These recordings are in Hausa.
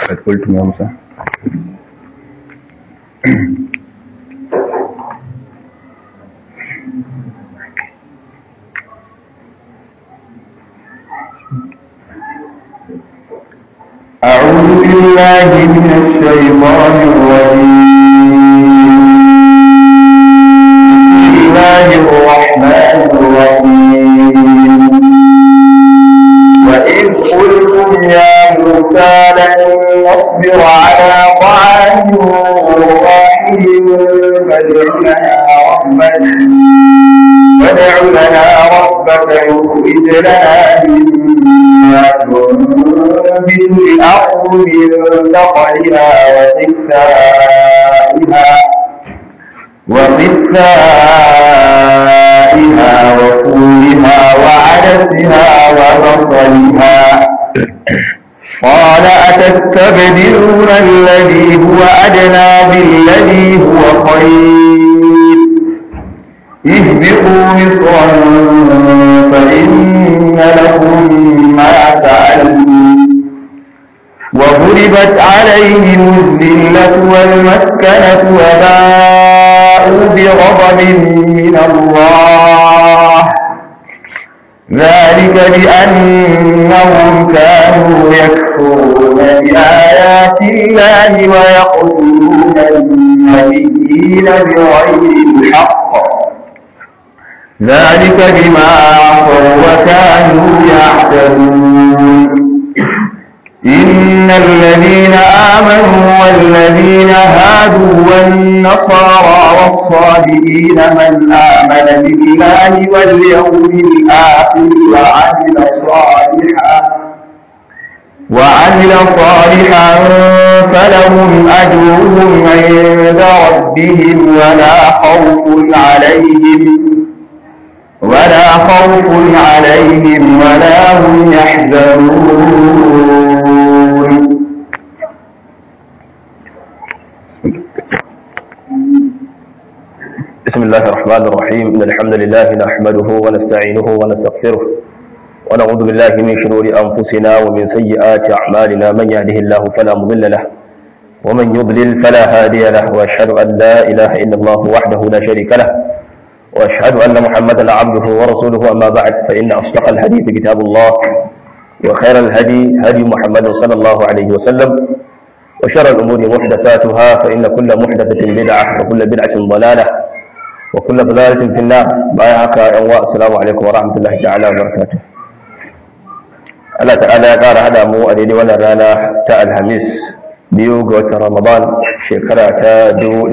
قد قلتم يا موسى أعوذ بالله من الشيطان الرجيم بسم الله الرحمن الرحيم وإذ قلتم يا موسى لن نصبر على طعام واحد فادع لنا ربك فادع لنا ربك يخرج لنا مما تنبت الأرض من بقرها وقثائها وقثائها وفولها وعدسها وبصلها قال أتستبدلون الذي هو أدنى بالذي هو خير اهبطوا مصرا فإن لكم ما سألتم وضربت عليهم الذلة والمسكنة وباءوا بغضب من الله ذلك بأنهم كانوا يكفرون بآيات الله ويقتلون النبيين بغير الحق ذلك بما عصوا وكانوا يعتدون إن الذين آمنوا والذين هادوا والنصارى والصابئين من آمن بالله واليوم الآخر وعمل صالحا وعمل صالحا فلهم أجرهم عند ربهم ولا خوف عليهم ولا خوف عليهم ولا هم يحزنون بسم الله الرحمن الرحيم إن الحمد لله نحمده ونستعينه ونستغفره ونعوذ بالله من شرور أنفسنا ومن سيئات أعمالنا من يهده الله فلا مضل له ومن يضلل فلا هادي له وأشهد أن لا إله إلا الله وحده لا شريك له وأشهد أن محمدا عبده ورسوله أما بعد فإن أصدق الحديث كتاب الله وخير الهدي هدي محمد صلى الله عليه وسلم وشر الأمور محدثاتها فإن كل محدثة بدعة وكل بدعة ضلالة وكل ضلالة في النار بايعك يا السلام عليكم ورحمة الله تعالى وبركاته Allah ta'ala ya ƙara haɗa mu a daidai wannan rana ta Alhamis biyu ga watan Ramadan shekara ta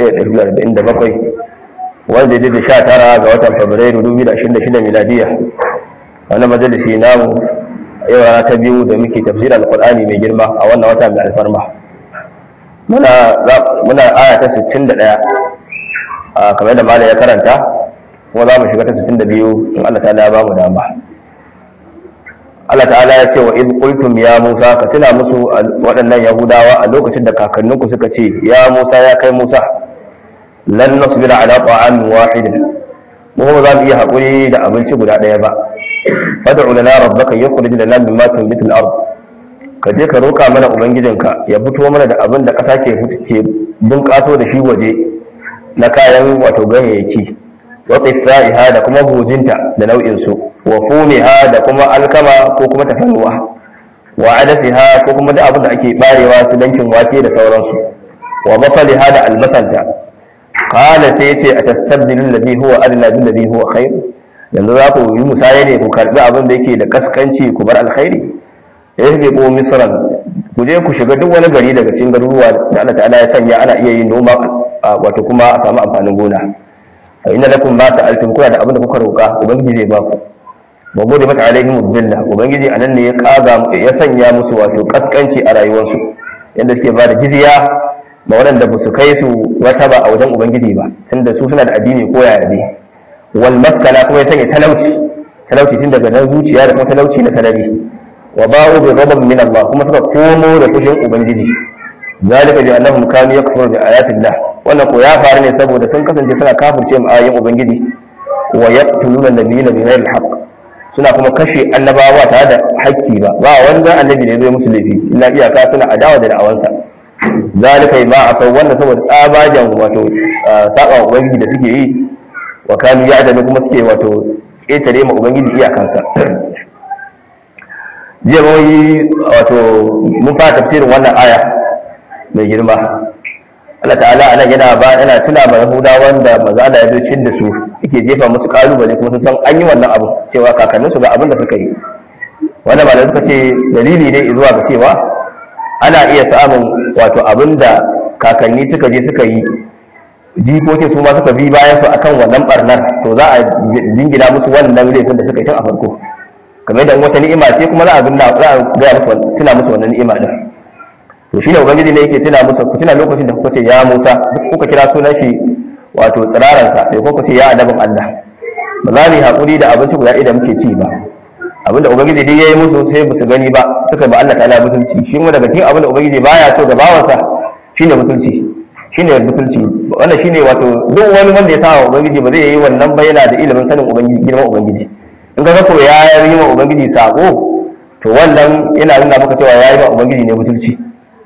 1447 wanda daidai da sha tara ga watan Fabrairu 2026 miladiya wannan majalisi namu yau rana ta biyu da muke tafsirar Alƙur'ani mai girma a wannan wata mai alfarma muna aya ta 61 a kamar da malam ya karanta kuma za mu shiga ta 62 in Allah ta'ala ya ba mu dama Allah ta'ala ya ce wa in qultum ya Musa ka tuna musu waɗannan Yahudawa a lokacin da kakanninku suka ce ya Musa ya kai Musa lan nasbira ala ta'amin wahid mu ba za mu iya hakuri da abinci guda ɗaya ba fad'u lana rabbaka yukhrij lana mimma tunbitu al-ard ka je ka roka mana ubangijinka ya fito mana da abin da ƙasa ke ke bunƙaso da shi waje na kayan wato ganyayyaki wa qithaiha da kuma hujinta da nau'in su wa fumiha da kuma alkama ko kuma tafannuwa wa adasiha ko kuma da abin da ake barewa su dankin wake da sauransu wa basaliha da albasanta qala sai yace atastabdilul ladhi huwa adna bil ladhi huwa khair yanzu za ku yi musaye ne ku karbi abin da yake da kaskanci ku bar alkhairi ihbiqu misran ku je ku shiga duk wani gari daga cikin garuruwa da Allah ta'ala ya sanya ana iya yin noma wato kuma a samu amfanin gona fa inna lakum ma sa'altum kuna da abin da kuka roka ubangiji zai ba ku wa gode mata alaihim billah ubangiji anan ne ya kaga ya sanya musu wato kaskanci a rayuwarsu yadda suke ba da jizya ma waɗanda ba su kai su wata ba a wajen ubangiji ba tunda su suna da addini ko yaya ne wal maskana kuma ya sanya talauci talauci tun daga nan zuciya da kuma talauci na sanadi wa ba'u bi ghadab min Allah kuma suka komo da fushin ubangiji zalika bi annahum kanu yakfuruna bi ayati Allah wannan ko ya faru ne saboda sun kasance suna kafirce mu ayoyin ubangiji wa yaqtuluna nabiyina bi ghairi al suna kuma kashe annabawa tare da hakki ba ba wanda annabi ne zai musu laifi illa iyaka suna adawa da da'awansa zalika ma asau wannan saboda tsabajan wato saba wa ubangiji da suke yi wa kanu ya'dalu kuma suke wato ƙetare ma ubangiji iyakansa jiya mun yi wato mun fara tafsirin wannan aya mai girma Allah ta'ala anan yana ba yana tuna ma Yahudawan da maza da yazo cin da su yake jefa musu kalubale kuma sun san an yi wannan abu cewa kakannin su ga abin da suka yi wannan malamai suka ce dalili ne zuwa ga cewa ana iya samun wato abin da kakanni suka je suka yi jikokin su ma suka bi bayan su akan wannan barnar to za a jingina musu wannan laifin da suka yi tun a farko kamar da wata ni'ima ce kuma za a gunna za a ga musu tuna musu wannan ni'ima din to shine ubangiji ne yake tuna musu ku tuna lokacin da kuka ce ya Musa kuka kira sunan shi wato tsiraran sa sai kuka ce ya adabin Allah ba za mu yi hakuri da abinci guda ɗaya da muke ci ba abinda ubangiji dai yayi musu sai ba su gani ba suka ba Allah ta'ala mutunci shi kuma daga cikin abinda ubangiji baya so ga bawansa shine mutunci shine mutunci wannan shine wato duk wani wanda ya sa ubangiji ba zai yi wannan bayyana da ilimin sanin ubangiji girman ubangiji in ka ko ya yi wa ubangiji sako to wannan yana nuna maka cewa ya yi wa ubangiji ne mutunci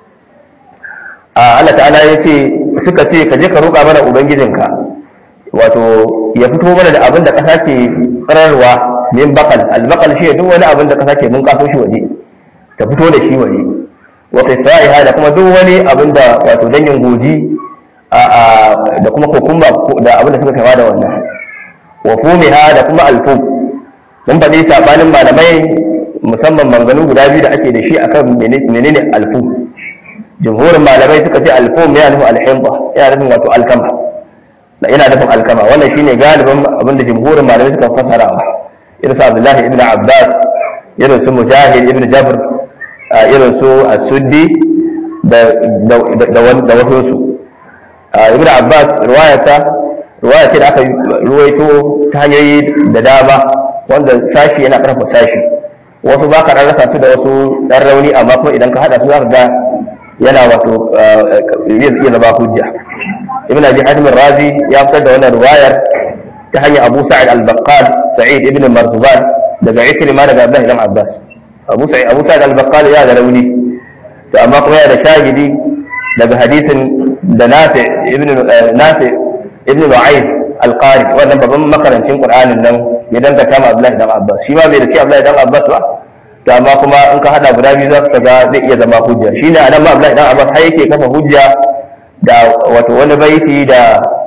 a Allah ta'ala ya ce suka ce ka je ka roƙa mana ubangijinka wato ya fito mana da abin da ƙasa ke tsararwa min bakal albakal shi duk wani abin da ƙasa ke mun kaso shi waje ta fito da shi waje wa qisaiha da kuma duk wani abin da wato dangin goji da kuma kokumba da abin da suka kama da wannan wa fumiha da kuma alfum mun faɗi sabanin malamai musamman manganu guda biyu da ake da shi akan menene alfu jumhurin malamai suka ce alfu ne yana nufin alhimba yana nufin wato alkama da yana nufin alkama wannan shine galibin abinda jumhurin malamai suka fasarawa irin su abdullahi ibn abbas irin su mujahid ibn jabr irin su as-suddi da da wasu su ibn abbas riwayarsa riwaya ce da aka ruwaito ta hanyoyi da dama wanda sashi yana karfa sashi wasu ba ka rasa su da wasu ɗan rauni amma kuma idan ka haɗa su za ka ga yana wato iya zama hujja ibn abi hatim razi ya fitar da wannan riwayar ta hanyar abu sa'id al-baqqal sa'id ibn marzban daga ikrima daga abdullah ibn abbas abu sa'id abu sa'id al-baqqal ya da rauni to amma kuma yana da shahidi daga hadisin da nafi ibn nafi ibn nu'aym al-qari wannan babban makarancin qur'anin nan ya dangata ma Abdullahi dan Abbas shi ma bai da shi Abdullahi dan Abbas ba to amma kuma in ka hada guda biyu za ka ga zai iya zama hujja shine anan ma Abdullahi dan Abbas har yake kafa hujja da wato wani baiti da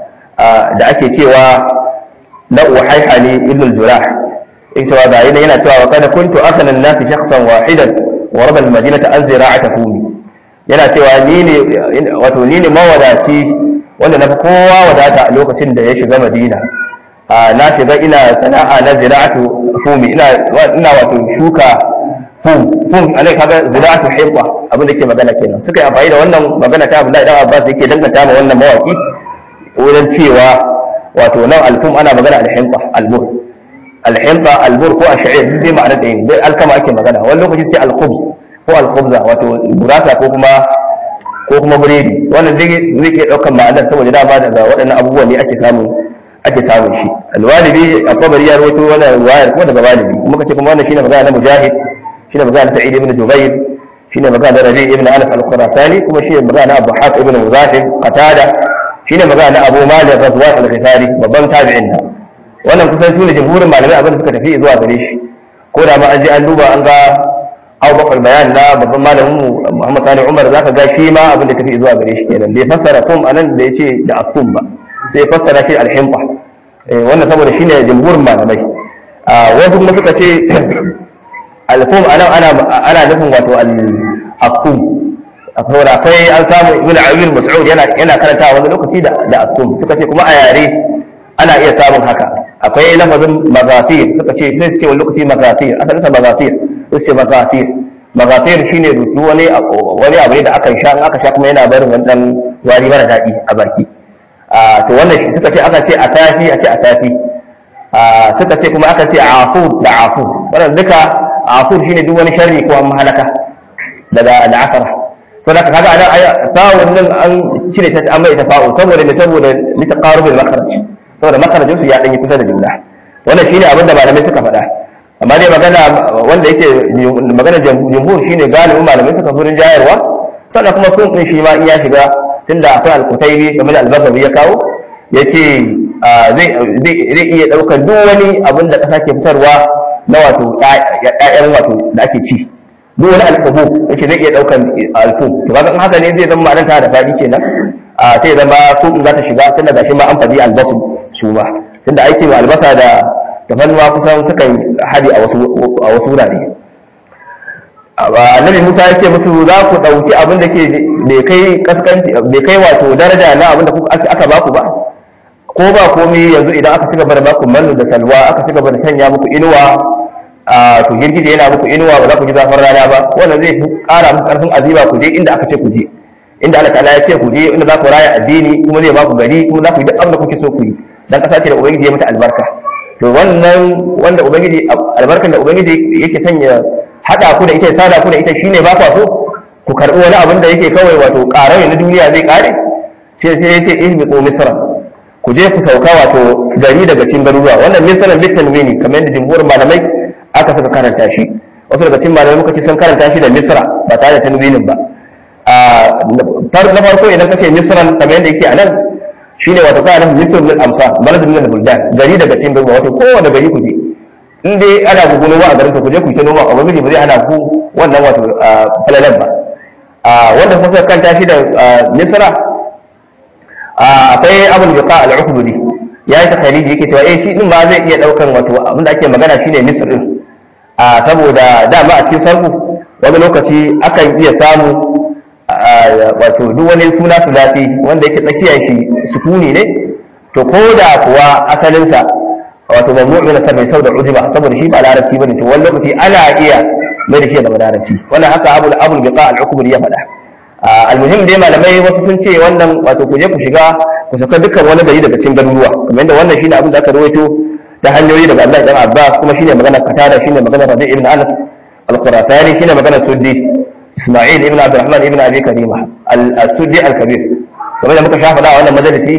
da ake cewa na uhaihani ibn al-jurah in cewa ga yana yana cewa kada kuntu asana an-nas shakhsan wahidan wa rabal madinata an zira'ata fumi yana cewa ni ne wato ni ne mawadaci wanda na fi kowa wadata a lokacin da ya shiga madina na shiga ina sana'a na zira'atu fumi ina ina wato shuka fum fum alai kaga zira'atu hibba abin da ke magana kenan suka yi amfani da wannan magana ta Abdullahi dan Abbas yake danganta ma wannan mawaki wurin cewa wato nan alfum ana magana alhimba albur alhimba albur ko ash'ir duk dai ma'ana ɗaya dai alkama ake magana wani lokaci sai alkhubz ko alkhubza wato gurasa ko kuma ko kuma buredi wannan zai zai iya ɗaukar ma'anar saboda dama daga waɗannan abubuwan ne ake samun ake samun shi alwalibi a kabari ya rawaito wannan riwayar kuma daga walibi kuma kace kuma wannan shine magana na mujahid shine magana na sa'id ibn jubayr shine magana na rabi ibn anas al-khurasani kuma shine magana na abu haq ibn muzahim qatada shine magana na abu malik razwan al-ghifari babban tabi'in nan wannan kusan sune jumhurin malamai abin da suka tafi zuwa gare shi ko da ma an je an duba an ga Abu Bakar bayan na babban malamin mu Muhammad Sani Umar zaka ga shi ma abin da tafi zuwa gare shi kenan bai fassara kum anan da yace da akum ba sai fassara shi al-himqa wannan saboda shine jumhurin malamai wasu kuma suka ce al-kum anan ana ana nufin wato al-akum akwai akwai an samu ibn Abi Mas'ud yana yana karanta wani lokaci da da akum suka ce kuma a yare ana iya samun haka akwai lafazin magafir suka ce sai su ce wani lokaci magafir asalin sa magafir sai ce magafir magafir shine rutu wani wani abu ne da aka sha in aka sha kuma yana barin wani dan wari mara daɗi a baki to wannan shi suka ce aka ce a tafi a ce a tafi suka ce kuma aka ce afu da afu wannan duka afu shine duk wani sharri ko an halaka daga al'asara so da kaga anan aya fa'un nan an cire ta an mai ta fa'u saboda me saboda litaqarubul makharaj saboda makarajin su ya danyi kusa da juna wannan shine abin da malamai suka faɗa amma dai magana wanda yake magana jumhur shine galibin malamai suka furin jayarwa sannan kuma sun din shi ma in ya shiga tunda akwai al-qutaybi kamar al-basawi ya kawo yace zai zai iya daukar duk wani abin da kasa ke fitarwa na wato ƴaƴan wato da ake ci duk wani alfuhu yake zai iya daukar alfu to kaga in haka ne zai zama ma'anar ta da fadi kenan a sai zama su in za ta shiga tunda gashi ma an fadi albasu su ma tunda aikin albasa da tafannuwa kusan sukan hadi a wasu a wasu wurare annabi Musa ya ce musu za ku ɗauki abin da ke bai kai kaskanci bai kai wato daraja na abin da aka ba ku ba ko ba komai yanzu idan aka ci gaba da baku mallu da salwa aka ci gaba da sanya muku inuwa a to girgije yana muku inuwa ba za ku ji zafin rana ba wannan zai ƙara muku ƙarfin azima ku je inda aka ce ku je inda Allah ta'ala ya ce ku je inda za ku raya addini kuma zai ba ku gari kuma za ku yi duk abin da kuke so ku yi dan kasa ce da ubangiji ya mata albarka to wannan wanda ubangiji albarkan da ubangiji yake sanya hada ku da ita sada ku da ita shine ba ku so ku karbi wani abin da yake kawai wato ƙarai na duniya zai ƙare sai sai yace ihbiqu misra ku je ku sauka wato gari daga cikin garuruwa wannan misran bitan wini kamar yadda jumhurin malamai aka saka karanta shi wasu daga cikin malamai muka ce sun karanta shi da misra ba tare da tanwinin ba na farko idan ka ce misran kamar yadda yake a nan shine wato kana nufin misr min amsa balad min buldan gari daga cikin garuruwa wato kowane gari ku je in dai ana gugu noma a garin ku je ku ta noma a gwamnati ba zai hana ku wannan wato falalan ba wanda kuma suka kanta shi da misra akwai abin da ka al-ukburi ya yi takhaliji yake cewa eh shi din ba zai iya daukan wato abin da ake magana shine misr din a saboda dama a cikin sarku wani lokaci akan iya samu wato duk wani suna sulati wanda yake tsakiyar shi sukuni ne to ko da kuwa asalinsa wato mamnu min sarfi sau da ujiba saboda shi ba larabci bane to wani lokaci ana iya mai da shi da larabci wannan haka abul abul biqa al-ukburi ya faɗa almuhim dai malamai wasu sun ce wannan wato ku je ku shiga ku saka dukkan wani gari daga cikin garuruwa kamar yadda wannan shine abin da aka rawaito da hanyoyi daga Allah dan Abbas kuma shine magana Qatada shine magana Rabi ibn Anas al-Qurasani shine magana Suddi Isma'il ibn Abdurrahman ibn Abi Karima al-Suddi al-Kabir kamar da muka shafa da wannan majalisi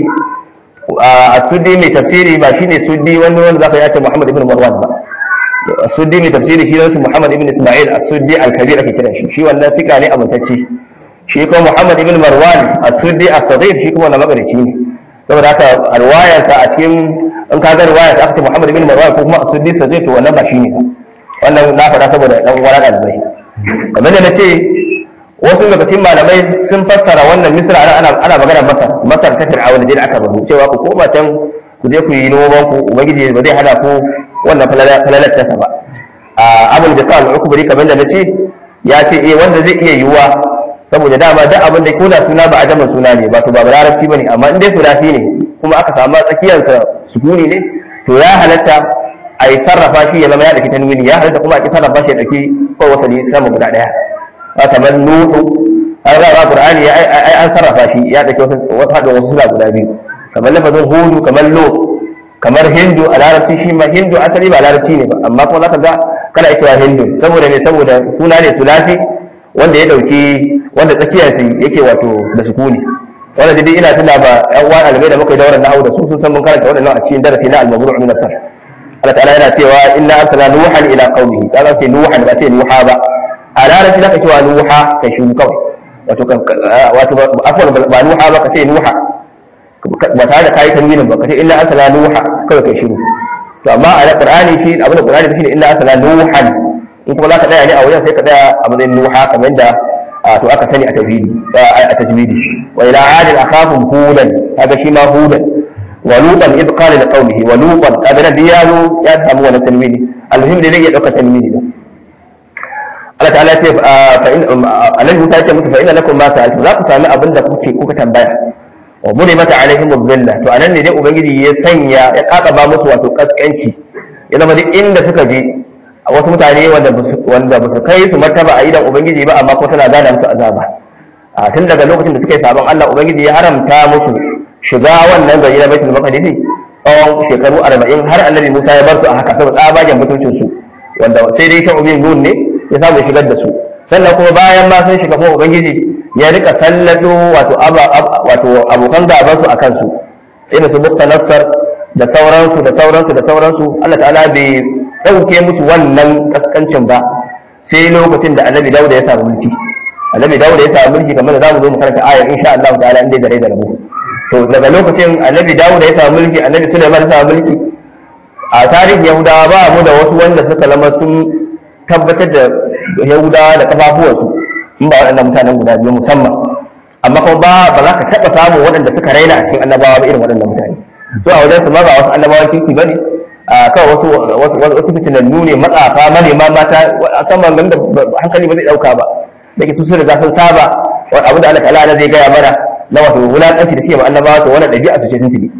as-Suddi mai tafsiri ba shine Suddi wanda wanda zaka yace Muhammad ibn Marwan ba as-Suddi mai tafsiri shi ne Muhammad ibn Isma'il as-Suddi al-Kabir ake kiran shi shi wannan fika ne amintacce shi kuma Muhammad ibn Marwan as-Suddi as-Saghir shi kuma na magarici ne saboda haka riwayarsa a cikin in ka ga riwayar ta aka Muhammad ibn Marwan ko kuma as-Suddi as-Saghir to wannan ba shi ne wannan na faɗa saboda dan uwan ɗalibai kamar da nace wasu daga cikin malamai sun fassara wannan Misra ana ana magana Masar Masar ta Fir'auna da aka bazu cewa ku koma can ku je ku yi noman ku ubangiji ba zai hana ku wannan falalar ta ba a abul bisal ukbari kamar da nace ya ce eh wanda zai iya yiwuwa saboda dama duk abin da koda suna ba ajaman suna ne ba to ba larabci bane amma in dai sulasi ne kuma aka samu tsakiyarsa sukuni ne to ya halatta a yi sarrafa shi ya zama ya dauki tanwini ya halatta kuma a ki sarrafa shi ya dauki ko wasali sama guda daya a kamar nuhu an ga qur'ani ai an sarrafa shi ya dauki wasu wasu hadin wasu suna guda biyu kamar lafazin hudu kamar lo kamar hindu a larabci shi ma hindu asali ba larabci ne ba amma kuma zaka ga kana cewa hindu saboda me saboda suna ne sulasi wanda ya dauki wanda tsakiyarsa yake wato da sukuni wanda dai ina tuna ba yan uwan albai da muka yi dauran nahwu da su sun san mun karanta wadannan a cikin darasi na al-mabru' min asar Allah ta'ala yana cewa inna arsalna nuhan ila qaumihi kaga ce nuhan ba ce nuha ba a larabci zaka cewa nuha kai shi kawai wato wato afwan ba nuha ba ka ce nuha ba tare da kayi tanwinin ba ka ce inna arsalna nuha kawai kai shiru to amma a qur'ani shi abin da qur'ani shi ne inna arsalna nuhan in kuma za ka tsaya ne a wajen sai ka tsaya a matsayin nuha kamar yadda to aka sani a tajwidi a tajwidi wa ila adin akhahum hudan kaga shi ma hudan wa lutan id qala li qaumihi wa lutan kaga da yaro ya samu wannan tanwini alhim da zai iya dauka tanwini da Allah ta'ala ce fa in annabi Musa ya ce musu fa inna lakum ma sa'altu za ku sami abin da kuke kuka tambaya wa buri mata alaihim dhilla to anan ne dai ubangiji ya sanya ya kakaba musu wato kaskanci ya zama duk inda suka je wasu mutane wanda ba su kai su martaba a idan ubangiji ba amma ko tana gana musu azaba a tun daga lokacin da suka yi sabon Allah ubangiji ya haramta musu shiga wannan gari na baitul maqdis tsawon shekaru 40 har annabi Musa ya bar su a haka saboda tsabagen mutuncin su wanda sai dai ta ubin nun ne ya samu ya shigar da su sannan kuma bayan ma sun shiga kuma ubangiji ya rika sallado wato wato abokan gaban su akan su irin su bukta nassar da sauransu da sauransu da sauransu Allah ta'ala bai dauke musu wannan kaskancin ba sai lokacin da annabi Dawud ya samu mulki annabi Dawud ya samu mulki kamar da zamu zo mu karanta ayar insha Allah ta'ala inda da rai da rabu to daga lokacin annabi Dawud ya samu mulki annabi Sulaiman ya samu mulki a tarihin Yahudawa ba mu da wasu wanda suka zama sun tabbatar da Yahudawa da kafafuwansu in ba waɗannan mutanen guda biyu musamman amma kuma ba ba za ka taɓa samun waɗanda suka raina a cikin annabawa ba irin waɗannan mutane so a wajen su ma ba wasu annabawan kirki ba ne a kawai wasu wasu wasu fitinannu ne matsafa manema mata a saman ganin da hankali ba zai ɗauka ba da ke sun riga sun saba wani abu da Allah ta'ala zai gaya mana na wato wulaƙanci da suke ma annabawa to wannan ɗabi'a su ce sun tibi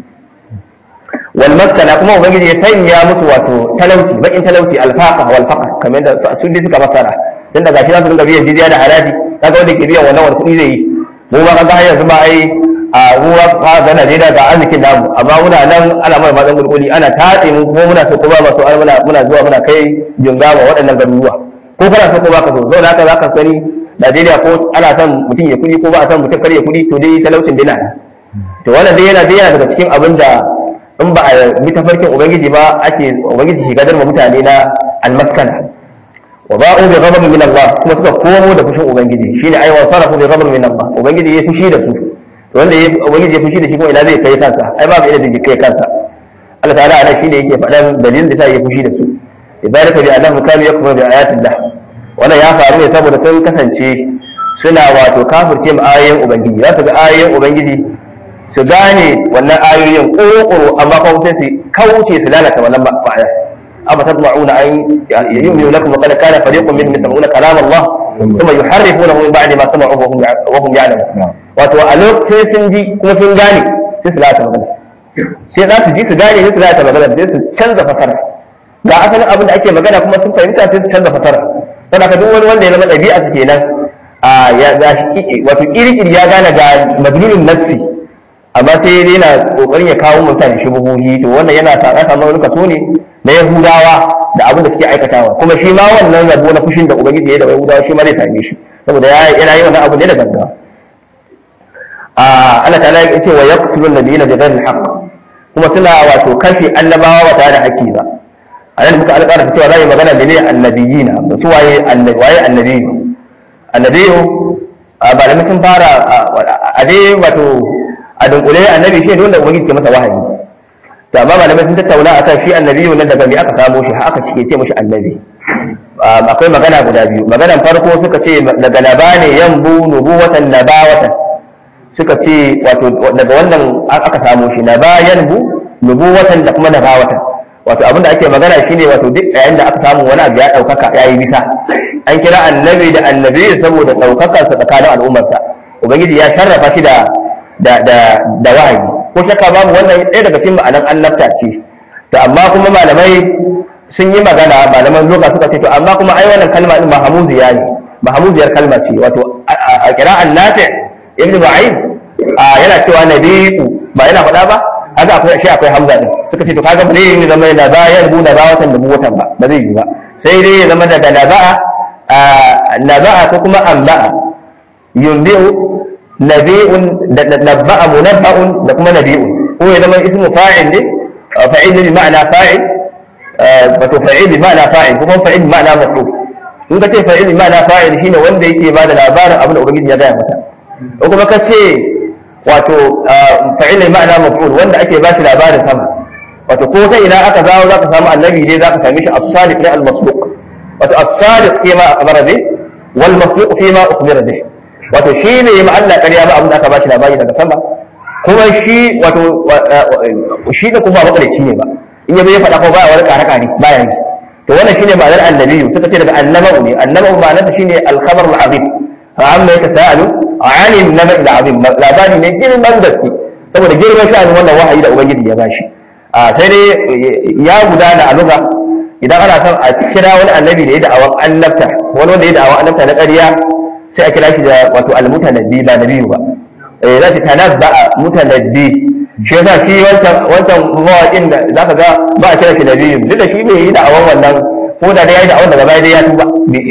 wal maskana kuma ubangiji ya sanya musu wato talauci bakin talauci alfaqa wal faqr kamar yadda su dai suka basara dan daga shi za su dinga biyan jizya da haraji kaga wanda ke biyan wannan wani kuɗi zai yi mu ba kaga har yanzu ba ai a ruwa fa ga Najeriya ga arzikin namu amma muna nan ana mana matsan gurguri ana tatse mu kuma muna so kuma ba so ai muna muna zuwa muna kai jinga ma waɗannan garuruwa ko kana so ko ba ka so saboda haka za ka sani Najeriya ko ana son mutum ya kuɗi ko ba a son mutum kar ya kuɗi to dai talaucin dina to wannan dai yana dai yana daga cikin abin da in ba a bi tafarkin ubangiji ba ake ubangiji shi gadar mutane na almaskana wa ba'u bi ghadabin min Allah kuma suka komo da fushin ubangiji shine ai wa sarafu bi ghadabin min Allah ubangiji ya fushi da su wanda ya ubangiji ya fushi da shi kuma ina zai kai kansa ai babu ina zai kai kansa Allah ta'ala ana shine yake faɗan dalilin da ta ya fushi da su ibaraka bi annahu kanu yakfuru bi ayatillah wannan ya faru ne saboda sun kasance suna wato kafirce ma ayoyin ubangiji za su ga ayoyin ubangiji su gane wannan ayoyin ƙoro amma kuma sai su kauce su lalata wannan ma'ana amma tadma'una an yu'minu lakum wa qad kana fariqun minhum yasma'una kalam Allah thumma yuharrifunahu min ba'di ma sama'uhu wa hum ya'lamun wato a lokacin sun ji kuma sun gane sai su lalata magana sai za su ji su gane sai su lalata magana sai su canza fasara ga asalin abin da ake magana kuma sun fahimta sai su canza fasara saboda duk wani wanda ya zama ɗabi'a su kenan a ya wato iri-iri ya gane ga madlunin nafsi amma sai dai yana kokarin ya kawo mutane shubuhuhi to wannan yana sa ya samu wani kaso ne na yahudawa da abin da suke aikatawa kuma shi ma wannan rabo na fushin da ubangiji ya da yahudawa shi ma zai same shi saboda yana yi wannan abu ne da gaggawa a Allah ta'ala ya ce wa yaqtulu an-nabiyina bi ghairi al-haqq kuma suna wato kashe annabawa ba tare da haƙƙi ba a nan muka alƙara cewa za yi magana da ne annabiyina da su waye annabi waye annabiyu annabiyu ba da sun fara a dai wato a dunkule annabi shi ne wanda ubangiji ke masa wahayi to amma malamai sun tattauna akan shi annabi nan daga me aka samo shi aka cike ce mishi annabi akwai magana guda biyu maganan farko suka ce daga naba ne yambu nubuwatan nabawatan suka ce wato daga wannan aka samo shi naba yanbu nubuwatan da kuma nabawatan wato abinda ake magana shine wato duk yayin da aka samu wani abu ya daukaka yayi bisa an kira annabi da annabi saboda daukakarsa tsakanin al'ummarsa ubangiji ya sharrafa shi da da da da wahayi ko shakka babu wannan ɗaya daga cikin ma'anan annabta ce to amma kuma malamai sun yi magana malaman lugha suka ce to amma kuma ai wannan kalma din mahamuziya ne mahamuziyar kalma ce wato a qira'an nafi ibnu ba'id yana cewa nabiyu ba yana faɗa ba haka akwai shi akwai hamza din suka ce to kaga ba zai yi zama da bayan bu da bawatan da buwatan ba ba zai yi ba sai dai ya zama daga naba'a naba'a ko kuma anba'a yunbi'u nabi'un da nabba'a munabba'un da kuma nabi'un ko ya zama ismu fa'il ne fa'il bi ma'ana fa'il wato fa'il bi ma'ana fa'il ko kuma fa'il bi ma'ana maf'ul in ka ce fa'il bi ma'ana fa'il shine wanda yake ba da labarin abin da ubangiji ya gaya masa ko kuma ka ce wato fa'il bi ma'ana maf'ul wanda ake ba shi labarin sama wato ko ta ina aka zawo zaka samu annabi ne zaka same shi as-sadiq ne al-masduq wato as-sadiq fi ma akhbara bi wal masduq fi ma ukhbira bi wato shi ne ma Allah ƙarya ba abin da aka ba shi labari daga sama kuma shi wato shi da kuma makarici ne ba in yabe ya faɗa ko baya wani ƙare ƙare baya yi to wannan shine ma'anar annabiyu suka ce daga annaba'u ne annaba'u ma'anarsa shine al-khabar al-azim fa amma yatasaalu 'ani an-naba'i al-azim labari ne girman gaske saboda girman sha'anin wannan wahayi da ubangiji ya bashi a sai dai ya gudana a lugha idan ana son a kira wani annabi da ya da'awan annabta wani wanda ya da'awan annabta na ƙarya sai a kira shi da wato almutanabbi ba nabiyu ba eh za ta tanabba mutanabbi shi yasa shi wancan wancan mawaƙin da zaka ga ba a kira shi nabiyu duk da shi bai yi da'awan wannan ko da dai yayi da'awan daga baya dai ya tuba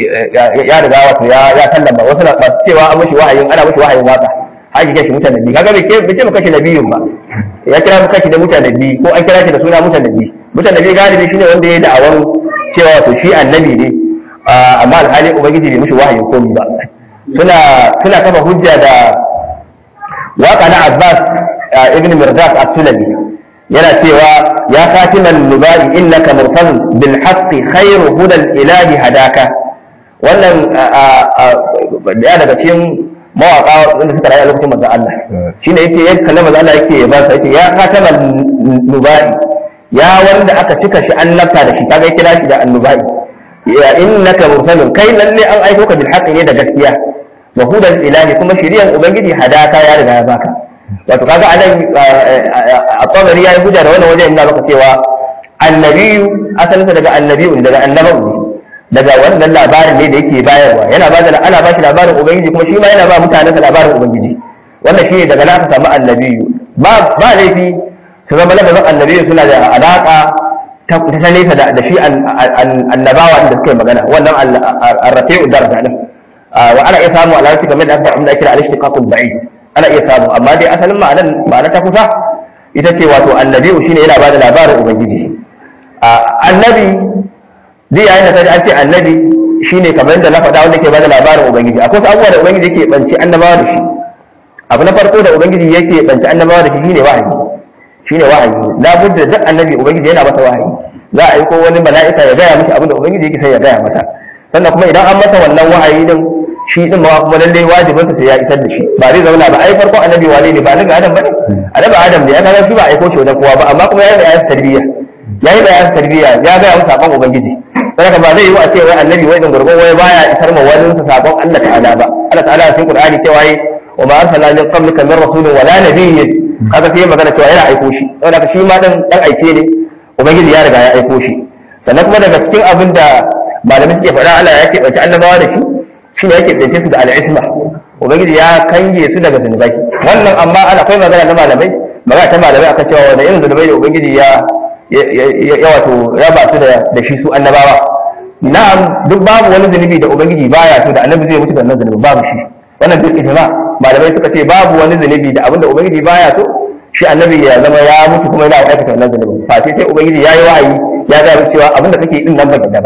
ya riga wato ya ya sallama wasu na masu cewa an mishi wahayin ana mishi wahayin waka har ki shi mutanabbi kaga bai ke bai ce maka shi nabiyun ba ya kira maka shi da mutanabbi ko an kira shi da suna mutanabbi mutanabbi galibi shine wanda ya yi da'awan cewa to shi annabi ne amma alhali ubangiji bai mishi wahayin komi ba suna suna kafa hujja da waka na Abbas ibn Mirdad as-Sulami yana cewa ya katiman nubai innaka mursalun bil haqqi khairu hudal ilahi hadaka wannan ya daga cikin mawaka wanda suka rayu a lokacin manzon Allah shine yake ya kallama manzon Allah yake ba sa yace ya katiman nubai ya wanda aka cika shi annabta da shi kaga kira shi da annubai ya innaka mursalun kai lalle an aiko ka bil haqqi ne da gaskiya wa hudal ilahi kuma shiriyan ubangiji hadaka ya riga ya baka wato kaga anan a tabari yayi hujja da wannan wajen inda maka cewa annabiyu asalinsa daga annabiyu daga annabawu ne daga wannan labarin ne da yake bayarwa yana ba da ana ba shi labarin ubangiji kuma shi ma yana ba mutanensa labarin ubangiji wannan shi ne daga nan aka samu annabiyu ba ba laifi su zama lafazin annabiyu suna da alaka ta ta nesa da shi annabawa da suka yi magana wannan arrafi'u daraja din wa ana iya samu alarci kamar da aka samu da kira al-ishtiqaqul ba'id ana iya samu amma dai asalin ma'anar ma'ana ta kusa ita ce wato annabi'u shine yana bada labarin ubangiji annabi duk yayin da kaji an ce annabi shine kamar da na faɗa wanda ke bada labarin ubangiji akwai wasu abubuwa da ubangiji yake banci annabawa da shi abu na farko da ubangiji yake banci annabawa da shi shine wahayi shine wahayi labudda duk annabi ubangiji yana masa wahayi za a yi ko wani mala'ika ya gaya masa abin da ubangiji yake sai ya gaya masa sannan kuma idan an masa wannan wahayi din shi din ma kuma lalle wajibin sa sai ya isar da shi ba zai zauna ba ai farko annabi wane ne ba annabi adam bane annabi adam ne aka ga shi ba aiko shi wajen kowa ba amma kuma yayi bayanin tarbiyya yayi bayanin tarbiyya ya ga musu sakon ubangiji saboda ba zai yi a ce wai annabi wai dan gurgun wai baya isar ma wani sa sakon Allah ta'ala ba Allah ta'ala cikin Qur'ani cewa yi wa ma arsalna min qablika min rasulin wala nabiyyin kaga sai magana cewa yana aiko shi saboda shi ma dan dan aike ne ubangiji ya riga ya aiko shi sannan kuma daga cikin abin da malamai suke faɗa Allah ya keɓance annabawa da shi shi ne yake ɗauke su da al'isma ubangiji ya kange su daga zunubai wannan amma ana akwai magana na malamai magana ta malamai akan cewa wanda irin zunubai da ubangiji ya ya wato raba su da shi su annabawa na'am duk babu wani zunubi da ubangiji baya so da annabi zai mutu da wannan zunubi babu shi wannan duk ijma malamai suka ce babu wani zunubi da abinda ubangiji baya so shi annabi ya zama ya mutu kuma yana aikata wannan zunubin fa sai ubangiji ya yi wa'ayi ya ga cewa abinda kake din nan ba ba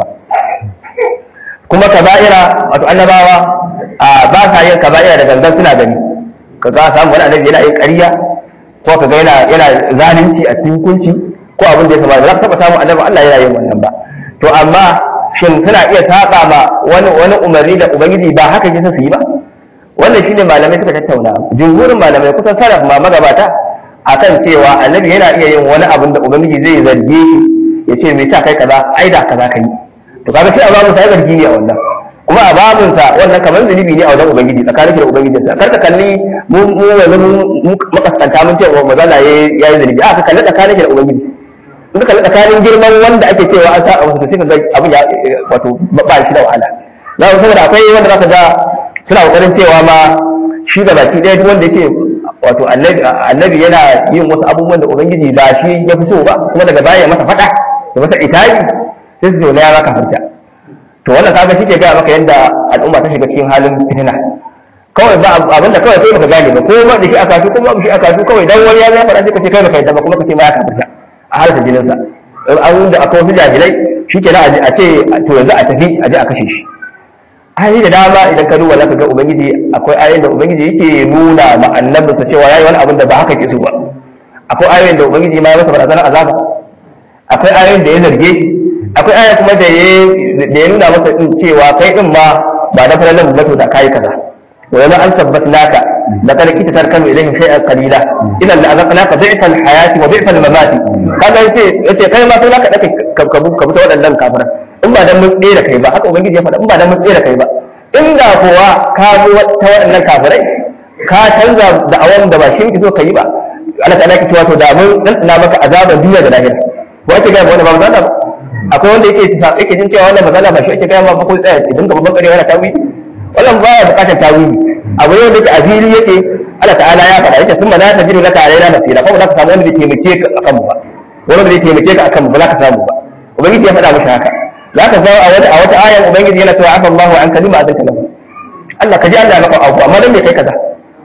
kuma kaba'ira wato annabawa a ba sa yin kaba'ira da gangan suna gani ka ga samu wani annabi yana yin ƙarya ko ka ga yana yana zalunci a cikin hukunci ko abin da ya kamata za ka taɓa samun annabi Allah yana yin wannan ba to amma shin suna iya saba ma wani wani umarni da ubangiji ba haka yake su yi ba wannan shine malamai suka tattauna jumhurin malamai kusan sarraf ma magabata akan cewa annabi yana iya yin wani abin da ubangiji zai zarge shi ya ce me sa kai kaza ai da kaza kai to kaga shi a babu sai zargi ne a wannan kuma a babun sa wannan kamar zunubi ne a wajen ubangiji tsakanin da ubangiji sa kar ka kalli mu mu yanzu mu makaskanta mun ce wa mazala yayi yayi zunubi a ka kalli tsakanin da ubangiji in ka kalli tsakanin girman wanda ake cewa an sa a wasu sai ka ga abin ya wato ba shi da wahala za ku saboda akwai wanda zaka ga suna kokarin cewa ma shi da baki ɗaya duk wanda yake wato annabi yana yin wasu abubuwan da ubangiji ba shi ya fi so ba kuma daga baya masa faɗa da masa itabi sai su zaune ya zaka furta to wannan kaga shi ke gaya maka yadda al'umma ta shiga cikin halin fitina kawai ba abin da kawai kai baka gane ba ko ba da shi aka su ko ba shi aka su kawai dan wani ya zai faɗa sai ka ce kai baka yadda ba kuma ka ce ma ya kafirta a halin jinin sa an da akwai wasu jahilai shikenan a ce to yanzu a tafi a je a kashe shi ayoyi da dama idan ka duba zaka ga ubangiji akwai ayoyin da ubangiji yake nuna ma annabinsa cewa yayi wani abin da ba haka ke so ba akwai ayoyin da ubangiji ma ya masa barazanar azaba akwai ayoyin da ya zarge shi akwai aya kuma da ya da ya nuna masa din cewa kai din ma ba da falalan ba to da kai kaza wa yana an tabbatnaka da kada kita tarkanu ilayhim shay'an qalila ila la azaqnaka dhi'fal hayati wa dhi'fal mamati kaga yace yace kai ma sai naka dake ka ka ta waɗannan kafiran in ba dan mun tsere kai ba haka ubangiji ya faɗa in ba dan mun tsere kai ba inda kowa ka zo ta waɗannan kafirai ka canza da awan da ba shi kike so kai ba Allah ta'ala ki cewa to da mun dan ina maka azaban duniya da lahira wace ga wanda ba mu zata ba akwai wanda yake yake jin cewa wannan magana ba shi ake gaya ma ba ko tsaya idan ka babban kare yana tawili wannan baya bukatar tawili abu ne wanda yake a fili yake Allah ta'ala ya faɗa yake sun mana ta jiru laka alaina nasira kuma za ka samu wanda bai taimake ka akan mu ba wanda bai taimake ka akan mu ba za ka samu ba ubangiji ya faɗa maka haka za ka ga a wata a wata ayan ubangiji yana cewa afa Allahu an kalima azan kalam Allah ka ji Allah maka abu amma dan me kai kaza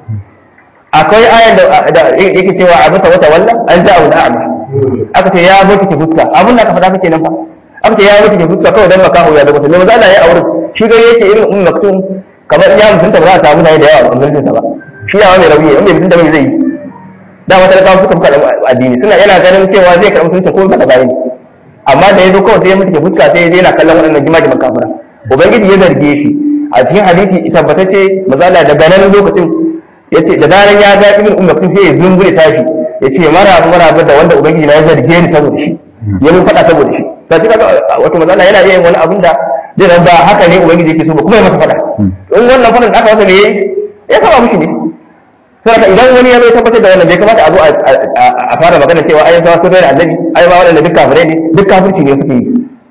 akwai ayan da yake cewa abasa wata wallan an ja'a wal a'ma aka ce ya boki ki fuska abun da ka faɗa kake nan fa aka ce ya mutu ke fuska kawai dan makaho ya da mutum maza Allah ya aure shi gari yake irin ummu maktum kamar ya mutunta ba za a samu da yawa a mutuncin sa ba shi yawa mai rauni in bai mutunta mai zai yi da wata da kawo suka fuka addini suna yana ganin cewa zai karɓi mutunta ko ba bayan amma da ya zo kawai sai ya mutu ke fuska sai ya je yana kallon waɗannan jimajiman kafira ubangiji ya zarge shi a cikin hadisi tabbatacce mazala daga nan lokacin yace da zaran ya ga ibn umma kun sai ya zungure tashi yace maraba maraba da wanda ubangiji na ya zarge ni saboda shi ya mun faɗa saboda shi to shi kaga wato mazala yana iya yin wani abin da zai zan ba haka ne ubangiji yake so ba kuma ya masa faɗa in wannan faɗan aka masa ne ya saba mushi ne saboda idan wani ya bai tabbatar da wannan bai kamata a zo a fara magana cewa ai sa sun da annabi ai ba wannan duk kafirai ne duk kafirci ne suke yi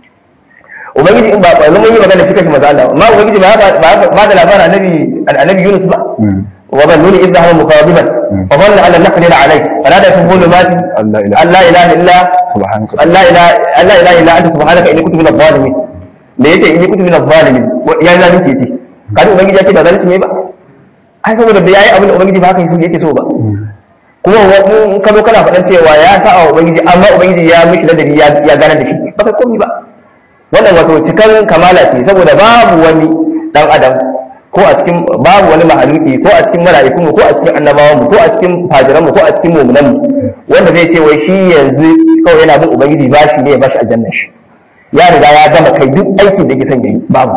ubangiji in ba yanzu mun yi magana shi kashi maza Allah amma ubangiji ba ba da labarin annabi annabi Yunus ba wa ban nuni idza huwa muqadiban fa dhanna an naqdir alayhi fanada fi dhulumati an la ilaha illa subhanaka an la ilaha an la ilaha illa anta subhanaka inni kuntu minadh zalimin da yace inni kuntu minadh zalimin ya zalunci yace kada ubangiji ya ce ba zalunci ne ba ai saboda da yayi abin da ubangiji ba haka yake so ba kuma in ka zo kana faɗan cewa ya sa wa ubangiji amma ubangiji ya mishi ladabi ya gane da shi ba kai komi ba wannan wato cikan kamala ce saboda babu wani dan adam ko a cikin babu wani mahaluki ko a cikin mala'ikun mu ko a cikin annabawan mu ko a cikin fajiran mu ko a cikin mu'minan mu wanda zai ce wai shi yanzu kawai yana bin ubangiji ba shi ne ya bashi aljanna shi ya riga ya gama kai duk aikin da yake son yayi babu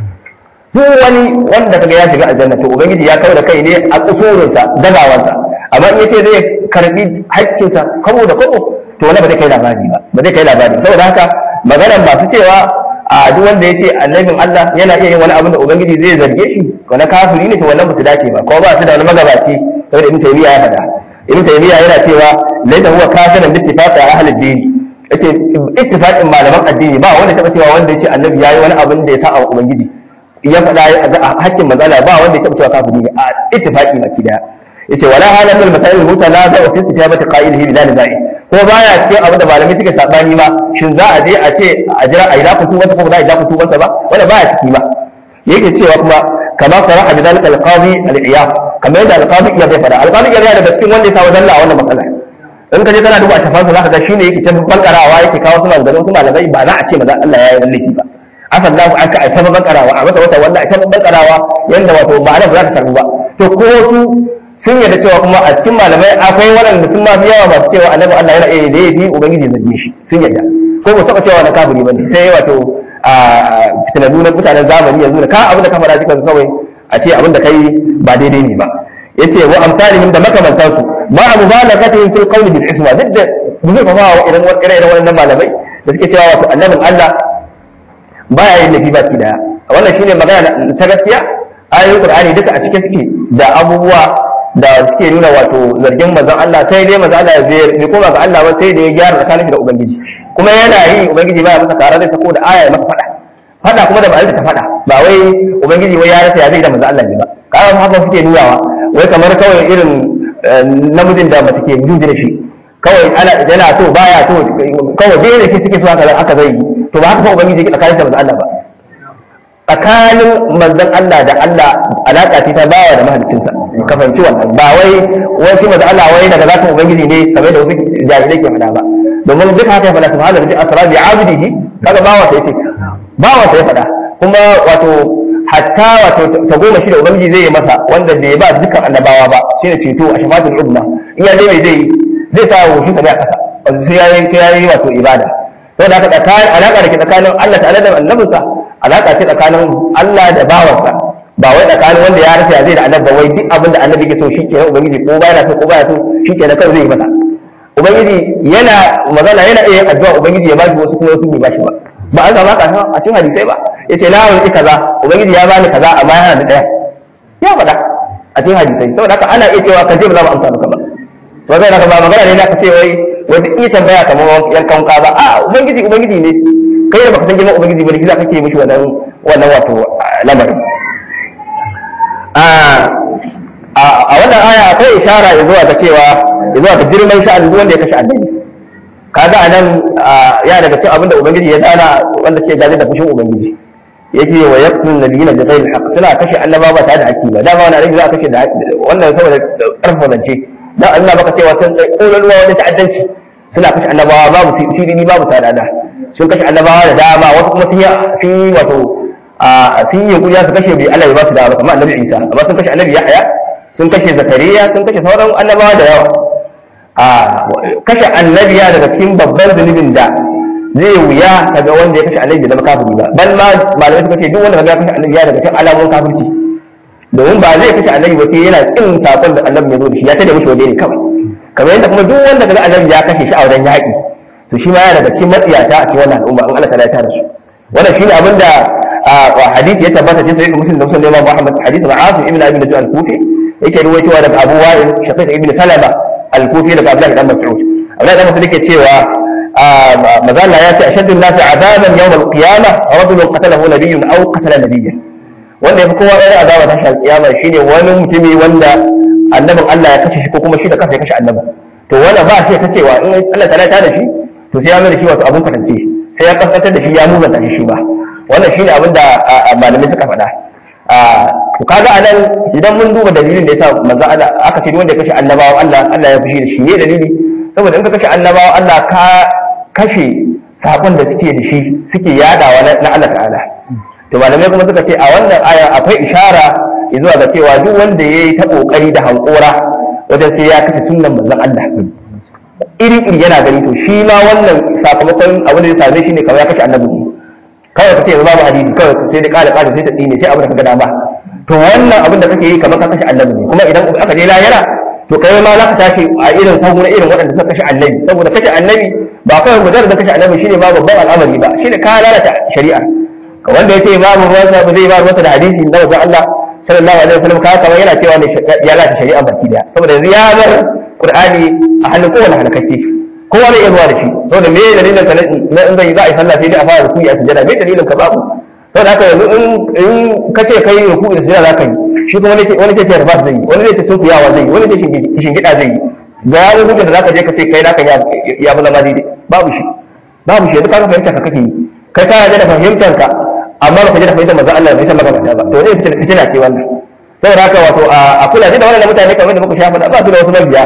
duk wani wanda kaga ya shiga aljanna to ubangiji ya kawo da kai ne a kusurinsa dagawansa amma in yace zai karbi haƙƙinsa kabo da kabo to wani ba zai kai labari ba ba zai kai labari saboda haka maganar masu cewa a duk wanda ya ce annabin Allah yana iya yin wani abin da ubangiji zai zarge shi ko na kafiri ne to wannan ba su dace ba ko ba su da wani magabaci saboda ibn taymiya ya faɗa ibn taymiya yana cewa laysa huwa kafiran bi ittifaqi ahli ad-din yace ittifaqin malaman addini ba wanda taba cewa wanda ya ce annabi yayi wani abin da ya sa wa ubangiji ya faɗa a hakkin mazala ba wanda ya taba cewa kafiri ne a ittifaqi baki daya yace wala halatul masail mutanaza wa fi istijabati qa'ilihi bila nizai ko baya cikin abin da malamai suke sabani ba shin za a je a ce a jira a yi zaku tuba ko ba za a yi zaku tuba ba wanda baya ciki ba yake cewa kuma kama saraha bi dalika alqadi al-iyab kamar yadda alqadi ya bai fada alqadi ya daga cikin wanda ya samu dalla a wannan matsala in ka je kana duba tafansa zaka ga shine yake can bankarawa yake kawo suna da wasu malamai ba za a ce maza Allah ya yi laifi ba asan lahu aka ai ta bankarawa a masa wata wanda ai ta bankarawa yanda wato ba da ba za ta karbu ba to ko su sun yarda cewa kuma a cikin malamai akwai waɗanda sun mafi yawa masu cewa annabi Allah yana iya da yafi ubangiji zarge shi sun yarda ko ba taɓa cewa na kafiri bane sai wato a fitinannu na mutanen zamani yanzu da ka abin da ka faɗa cikin kawai a ce abin da kai ba daidai ne ba yace wa amsalihim da makamantan su ma mubalaghatihim fil qawli bil isma duk da zai fa wa idan wani irin wannan malamai da suke cewa wato annabin Allah baya yin nafi baki daya wannan shine magana ta gaskiya ayoyin Qur'ani duka a cike suke da abubuwa da suke nuna wato zargin manzon Allah sai dai manzon Allah bai bai koma ga Allah ba sai da ya gyara tsakanin da ubangiji kuma yana yi ubangiji baya masa kara zai sako da aya ya masa fada fada kuma da ba ta fada ba wai ubangiji wai ya rasa ya zai da manzon Allah ne ba kaga haka suke nunawa wai kamar kawai irin namijin da mace ke jin da shi kawai ana yana so baya so kawai dai ne suke so haka haka zai yi to ba haka fa ubangiji yake tsakanin da manzon Allah ba tsakanin manzon Allah da Allah alaka ce ta bawa da mahaliccinsa ka fahimci wannan ba wai wai shi manzon Allah wai daga zatin ubangiji ne kamar da wasu jahilai ke faɗa ba domin duk haka ya faɗa subhanahu wa ta'ala asra bi abdihi kaga bawa sai ce bawa sai faɗa kuma wato hatta wato ta goma shi da ubangiji zai yi masa wanda bai ba dukkan annabawa ba shine ceto a shafatul umma in ya dai mai zai zai sa wa shi ne a kasa sai ya yi sai ya yi wato ibada saboda haka tsakanin alaka da ke tsakanin Allah ta'ala da annabinsa alaka ce tsakanin Allah da bawansa ba wai tsakanin wanda ya rasa zai da annabi ba wai duk abin da annabi ke so shi kenan ubangiji ko baya so ko baya so shi kenan kawai zai yi masa ubangiji yana magana yana iya yin addu'a ubangiji ya bashi wasu kuma wasu bai bashi ba ba an zama ka a cikin hadisai ba yace na wani kaza ubangiji ya bani kaza amma yana da daya ya faɗa a cikin hadisai saboda haka ana iya cewa ka je ba za mu amsa maka ba to zai naka ba magana ne naka ce wai wai duk iya tambaya kamar yankan ka ba a ubangiji ubangiji ne kai da baka san girman ubangiji ba ne kisa kake mishi wannan wannan wato lamarin a wannan aya akwai ishara ya zuwa ga cewa ya zuwa ga girman sha'ani duk wanda ya kashe annabi kaga anan ya daga cikin abinda ubangiji ya dana wanda ce gaje da fushin ubangiji yake wa yaqtulun nabiyina bi ghairi haqq suna kashe annaba ba tare da haƙƙi ba dama wannan annabi za a kashe da wannan saboda karfa zance dan Allah baka cewa sun kai kololuwa wani ta'addanci suna kashe annabawa babu tidini babu sadada sun kashe annabawa da dama wasu kuma sun yi sun yi wato sun yi kuriya su kashe bai Allah ya ba su dama kamar annabi Isa amma sun kashe annabi Yahya sun kashe Zakariya sun kashe sauran annabawa da yawa a kashe annabiya daga cikin babban zunubin da zai wuya kaga wanda ya kashe annabi da kafiri ba bal ma malamai suka ce duk wanda kaga ya kashe annabi ya daga cikin alamun kafirci domin ba zai kashe annabi ba sai yana kin sakon da annabi ya zo da shi ya tada mishi waje ne kawai kamar yadda kuma duk wanda kaga annabi ya kashe shi a wajen yaƙi to shi ma yana daga cikin matsiyata a cikin wannan al'umma in Allah ta ya tara su wannan shine abin da hadisi ya tabbata cikin sahih muslim da muslim Imam Muhammad hadisi na Asim ibn Abi Najud al-Kufi yake ruwaitowa daga Abu Wa'il Shaqiq ibn Salama al-Kufi daga Abdullah ibn Mas'ud Abdullah ibn Mas'ud yake cewa mazalla ya ce ashaddu an-nasi azaban yawm al-qiyamah rajulun qatalahu nabiyyun aw qatala nabiyyan wanda yafi kowa ɗaya azaba ta shal kiyama shine wani mutumi wanda annabin Allah ya kashe shi ko kuma shi da kansa ya kashe annabi to wanda ba shi ta cewa in Allah ta ta da shi to sai ya mai da shi wato abun kwatance sai ya kaskantar da shi ya muzanta shi shi ba wannan shine abin da malamai suka faɗa to kaga anan idan mun duba dalilin da yasa manzo Allah aka ce wanda ya kashe annabawa Allah Allah ya fushi da shi ne dalili saboda in ka kashe annabawa Allah ka kashe sakon da suke da shi suke yadawa na Allah ta'ala to malamai kuma suka ce a wannan aya akwai ishara zuwa ga cewa duk wanda yayi ta kokari da hankora wajen sai ya kashe sunnan manzon Allah iri iri yana gani to shi ma wannan sakamakon abin da ya same shi ne kamar ya kashe annabi kawai ka ce yanzu babu hadisi kawai sai da kala kala sai ta tsine sai abin da kaga dama to wannan abin da kake yi kamar ka kashe annabi ne kuma idan aka je lahira to kai ma za ka tashi a irin sahu na irin waɗanda suka kashe annabi saboda kashe annabi ba kawai mujarrad da kashe annabi shine ma babban al'amari ba shine ka lalata shari'a wanda yace babu ruwansa ba zai ba ruwansa da hadisi da wajen Allah sallallahu alaihi wasallam ka kamar yana cewa ne ya lalata shari'a baki daya saboda yanzu ya bar qur'ani a hannun kowane halakakke kowa zai iya zuwa da shi saboda me dalilin ka na in zai za a yi sallah sai dai a fara ruku'i a sujada me dalilin ka babu saboda haka yanzu in ka ce kai ruku'i da sujada za ka yi shi kuma wani wani ce tarbat zai yi wani zai ce sunkuyawa zai yi wani ce shingida zai yi ga wani hujjar da za ka je ka ce kai naka ya ya fi zama daidai babu shi babu shi yanzu ka fahimta ka kake yi kai ka da fahimtar ka amma ba ka je da fahimtar manzon Allah bai san maka ba to zai fitina ce wannan saboda haka wato a kula da wannan mutane kamar da muka shafa da ba su da wasu mabiya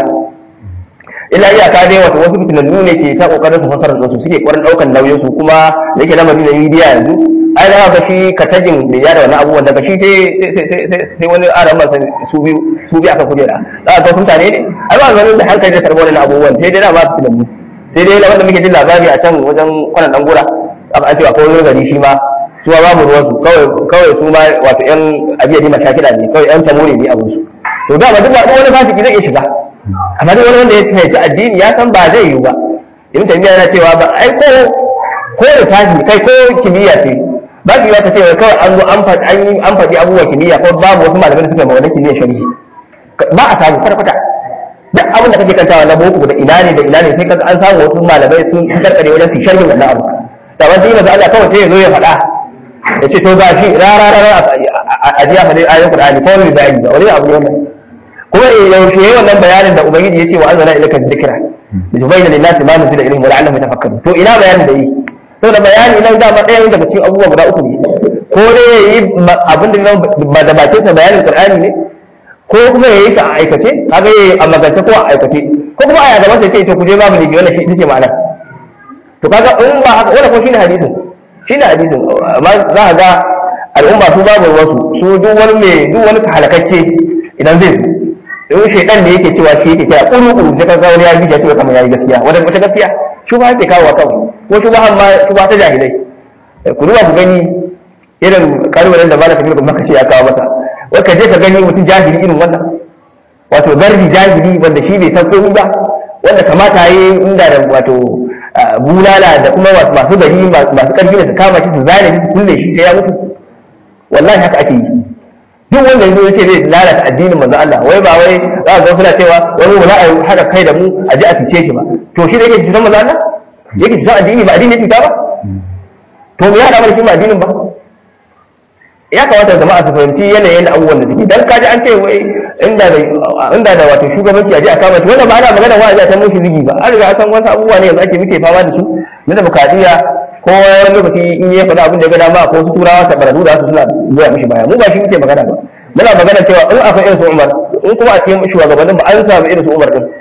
illa iyaka dai wato wasu fitinannu ne ke ta kokarin su fasara su suke kwarin daukan nauyin su kuma da yake lamari na media yanzu ai da ga shi katajin da ya da wannan abubuwan daga shi sai sai sai sai wani aran masa su biyu su biyu aka kujera da ga mutane ne ai ba ganin da hankali da karbo wannan abubuwan sai dai da ba fitinannu sai dai wanda muke jin labari a can wajen kwanan dan gora aka ce akwai wani gari shi ma su ma babu ruwansu kawai kawai su ma wato yan abiya ne mashakila ne kawai yan tamore ne abin su to da ba duk wani fasiki zai iya shiga amma duk wani wanda ya fahimci addini ya san ba zai yiwu ba ibn taymiya yana cewa ba ai ko ko lissafi kai ko kimiyya ce ba ki ta ce kawai an zo an faɗi an yi an faɗi abubuwan kimiyya ko babu wasu malamai da suka yi wannan kimiyya sharhi ba a samu kwata kwata duk abin da kake kantawa na boko da ina ne da ina ne sai kaga an samu wasu malamai sun karkare wajen su sharhin wannan abu da wani sai maza Allah kawai sai ya zo ya faɗa ya ce to ga shi rara rara a jiya faɗi ayoyin Qur'ani ko wani bayani ba wani abu ne wannan kuma yaushe yayi wannan bayanin da ubangiji yace wa anzala ilayka dhikra litubayyana lin-nasi ma nuzila ilayhim wa la'allahum yatafakkarun to ina bayanin da yi saboda bayani nan da ma ɗaya daga cikin abubuwa guda uku ne ko dai yayi abin da ba da bakin sa bayanin Qur'ani ne ko kuma yayi ta a aikace kaga yayi a magance ko a aikace ko kuma a gaban sai ce to ku je babu ne wannan shi ita ce ma'ana to kaga in ba haka wannan ko shine hadisin shine hadisin amma za ka ga al'umma su babu wasu su duk wani mai duk wani halakacce idan zai in shaidan ne yake cewa shi yake kira kuru kuru sai kaga wani ya bi ya ce kamar yayi gaskiya wanda wata gaskiya shubha yake kawo kawai ko shubha amma shubha ta jahilai ku duba ku gani irin kalmarin da malaka kuma maka ce ya kawo masa wai ka je ka gani mutum jahili irin wannan wato garbi jahili wanda shi bai san komai ba wanda kamata yi inda da wato bulala da kuma masu gari masu karfi da su kama shi su zane shi su kulle shi sai ya mutu wallahi haka ake yi duk wanda yanzu ya ce zai lalata addinin manzo Allah wai ba wai za a ga suna cewa wani ba za a haɗa kai da mu a ji a fice shi ba to shi da yake cutar manzo Allah yake cutar addini ba addini ya cuta ba to me ya haɗa mana shi ba addinin ba ya kamata jama'a su fahimci yanayin da abubuwan da suke dan kaji an ce wai inda da inda da wato shugabanci a ji a kama shi wannan ba ana magana wa a ji a san mushi zigi ba an riga an san wasu abubuwa ne yanzu ake muke fama da su na demokradiyya ko wani lokaci in ya faɗa abin da ya ga dama ko wasu turawa ta baradu da su suna zuwa mishi baya mu ba shi muke magana ba muna magana cewa in akwai irin su Umar in kuma a cikin shugabannin ba an samu irin su Umar din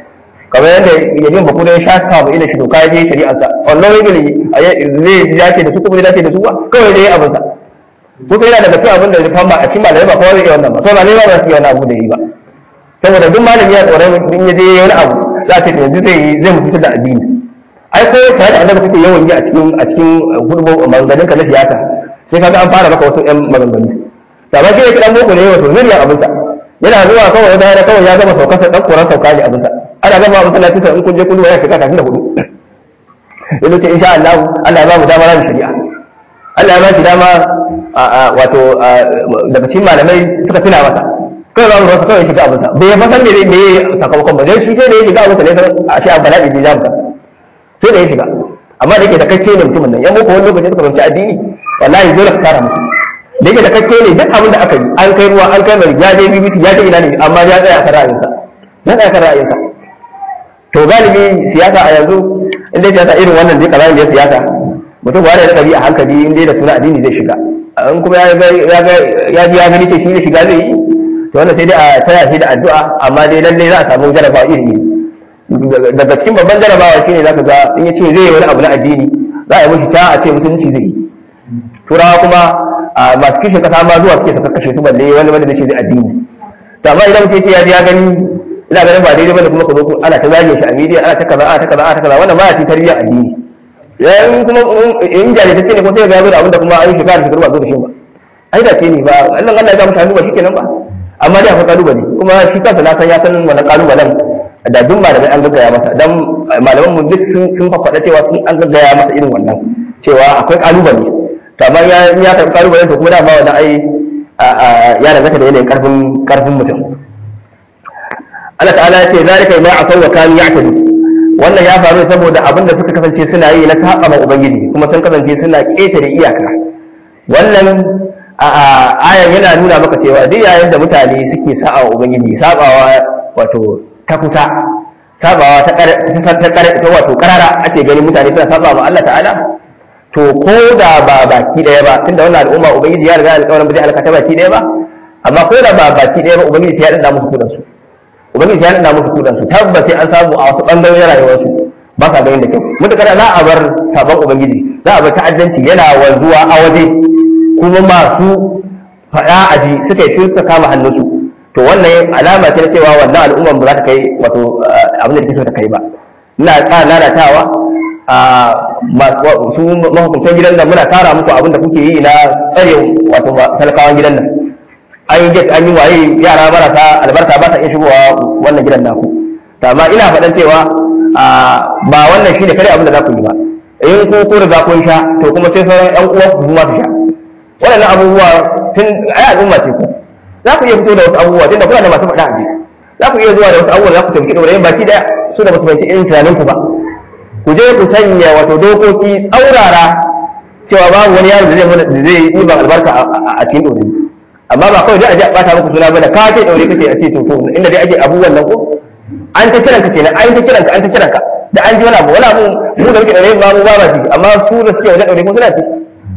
kamar yadda yajin baku da ya sha kama ina shi doka ya je shari'arsa wannan wani gari zai dace da su kuma zai dace da su ba kawai dai abinsa ko sai yana daga cikin abin da rufan ba a cikin malamai ba kowa zai iya wannan ba to ba ne ba za su iya wannan abu da yi ba saboda duk malami ya tsoron in ya je wani abu za a ce yanzu zai zai mutu da addini ai ko tare da annabi kake yawan yi a cikin a cikin hurbo maganganun ka na siyasa sai kaga an fara maka wasu ƴan maganganu da ba kai kidan boko ne wato zuriya abin sa yana zuwa kawai ya da kawai ya gama saukar sa dan koran sauka ne abin sa ana gama abin sallah kisa in kun je kun ya shiga kafin da hudu yanzu ce insha Allah Allah ya ba mu dama ran shari'a Allah ya ba shi dama wato daga cikin malamai suka tuna masa kawai za mu rasa kawai shiga abinsa bai ya fasan me me sakamakon ba zai shi sai da ya shiga abinsa ne san a shi a bala'i bi zamu sai da ya shiga amma da yake da kakke ne mutumin nan yan boko wani lokaci suka fahimci addini wallahi dole ka tara musu da yake da kakke ne duk abin da aka yi an kai ruwa an kai mai ya je BBC ya je ina ne amma ya tsaya kan ra'ayinsa ya tsaya kan ra'ayinsa to galibi siyasa a yanzu in dai siyasa irin wannan dai kazan da siyasa mutum ba da kabi a hankali in dai da suna addini zai shiga in kuma ya ga ya ji ya gani ce shi ne shiga zai yi to wannan sai dai a taya shi da addu'a amma dai lalle za a samu jarabawa iri iri daga cikin babban jarabawa shine zaka ga in ya ce zai yi wani abu na addini za a yi mishi ta a ce musulunci zai yi turawa kuma masu kishin kasa ma zuwa suke saka kashe su balle wani wanda zai ce zai addini to amma idan mutum ya ce ya gani ina ganin ba daidai bane kuma ka zo ana ta zage shi a media ana ta kaza ana ta kaza ana ta kaza wannan baya cikin tarbiyyar addini yayin kuma in jajirtacce ne ko sai ya ga da abinda kuma an yi shekara shekaru ba zo da shi ba ai da ce ne ba Allah Allah ya ga mutane ba shikenan ba amma dai akwai kalubale kuma shi kansa na san ya san wannan kalubalen da duk malamai an gaggaya masa dan malaman mu duk sun sun faɗa cewa sun an gaggaya masa irin wannan cewa akwai kalubale to amma ya ya kan kalubale to kuma da ba wannan ai ya danganta da yanayin karfin karfin mutum Allah ta'ala ya ce zalika ma asaw wa kanu ya'tadu wannan ya faru saboda abin da suka kasance suna yi na saba ma ubangiji kuma sun kasance suna ƙetare iyaka wannan ayan yana nuna maka cewa duk yayin da mutane suke sa'a wa ubangiji sabawa wato ta kusa sabawa ta ta wato karara ake ganin mutane suna saba ma Allah ta'ala to ko da ba baki daya ba tunda wannan al'umma ubangiji ya riga alƙawarin ba zai halaka ta baki daya ba amma ko da ba baki daya ba ubangiji sai ya dinda musu kudan su ubangiji ya nuna musu kudan su tabbas sai an samu a wasu bangarorin rayuwar su ba sa ganin da kyau mutakar za a bar sabon ubangiji za a bar ta'addanci yana wanzuwa a waje kuma masu faɗa aji suka yi suka kama hannunsu to wannan alama ce na cewa wannan al'umman ba za ta kai wato abin da take so ta kai ba ina ƙara lalatawa a su mahukuntan gidan nan muna tara muku abin da kuke yi na tsare wato talakawan gidan nan an yi an yi waye yara marasa albarka ba ta iya shigowa wannan gidan naku to amma ina faɗan cewa ba wannan shine kare abin da za ku yi ba in ku ku riga kun sha to kuma sai sauran ƴan uwan ku ma su sha waɗannan abubuwa tun ai al'umma ce ku za ku iya fito da wasu abubuwa tunda kuna da masu faɗa a ji za ku iya zuwa da wasu abubuwa za ku tafi ɗaurayin baki ɗaya su da basu fahimci irin tunanin ku ba ku je ku sanya wato dokoki tsaurara cewa babu wani yaro da zai yi ban albarka a cikin ɗaurayi amma ba kawai dai a je a bata muku suna bane ka ce daure kake a ce to inda dai ake abubuwan nan ko an ta kiranka kenan an ta kiranka an ta kiranka da an ji wani abu wani abu mu da muke daure ba mu ba ba ji amma su da suke wajen daure ko suna ci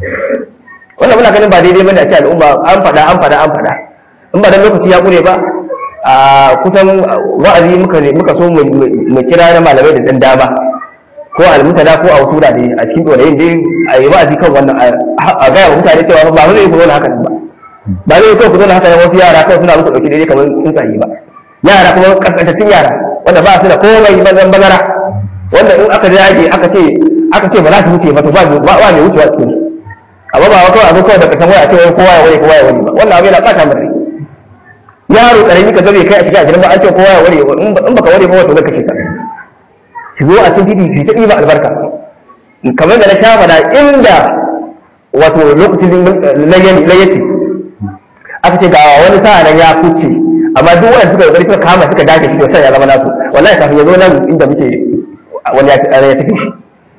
wannan muna ganin ba daidai bane a ce al'umma an faɗa an faɗa an faɗa in ba dan lokaci ya kure ba a kusan wa'azi muka ne muka so mu kira na malamai da dan dama ko almutada ko a wasu wurare a cikin dorayin dai a yi wa'azi kan wannan a gaya wa mutane cewa ba mu zai kuma haka ba ba zai kawai ku zo haka wasu yara kawai suna muku dauki daidai kamar tsuntsaye ba yara kuma kaskantattun yara wanda ba su da komai bazan bazara wanda in aka dage aka ce aka ce ba za su wuce ba to ba ba mai wucewa cikin amma ba wa kawai abu kawai da kasan waya ce wai kowa ya wani kowa ya wani ba wannan abu yana fata mun rai yaro karami ka zabe kai a cikin ajirin ba an ce kowa ya wani in baka wani ba wato zai kashe ka ki zo a cikin titi ki ta ɗiba albarka kamar da na sha faɗa inda wato lokacin layyaci aka ce ga wani sa'a nan ya kuce amma duk wanda suka kokari suka kama suka dage shi to sai ya zama nasu wallahi kafin ya zo nan inda muke wani ya ya tafi shi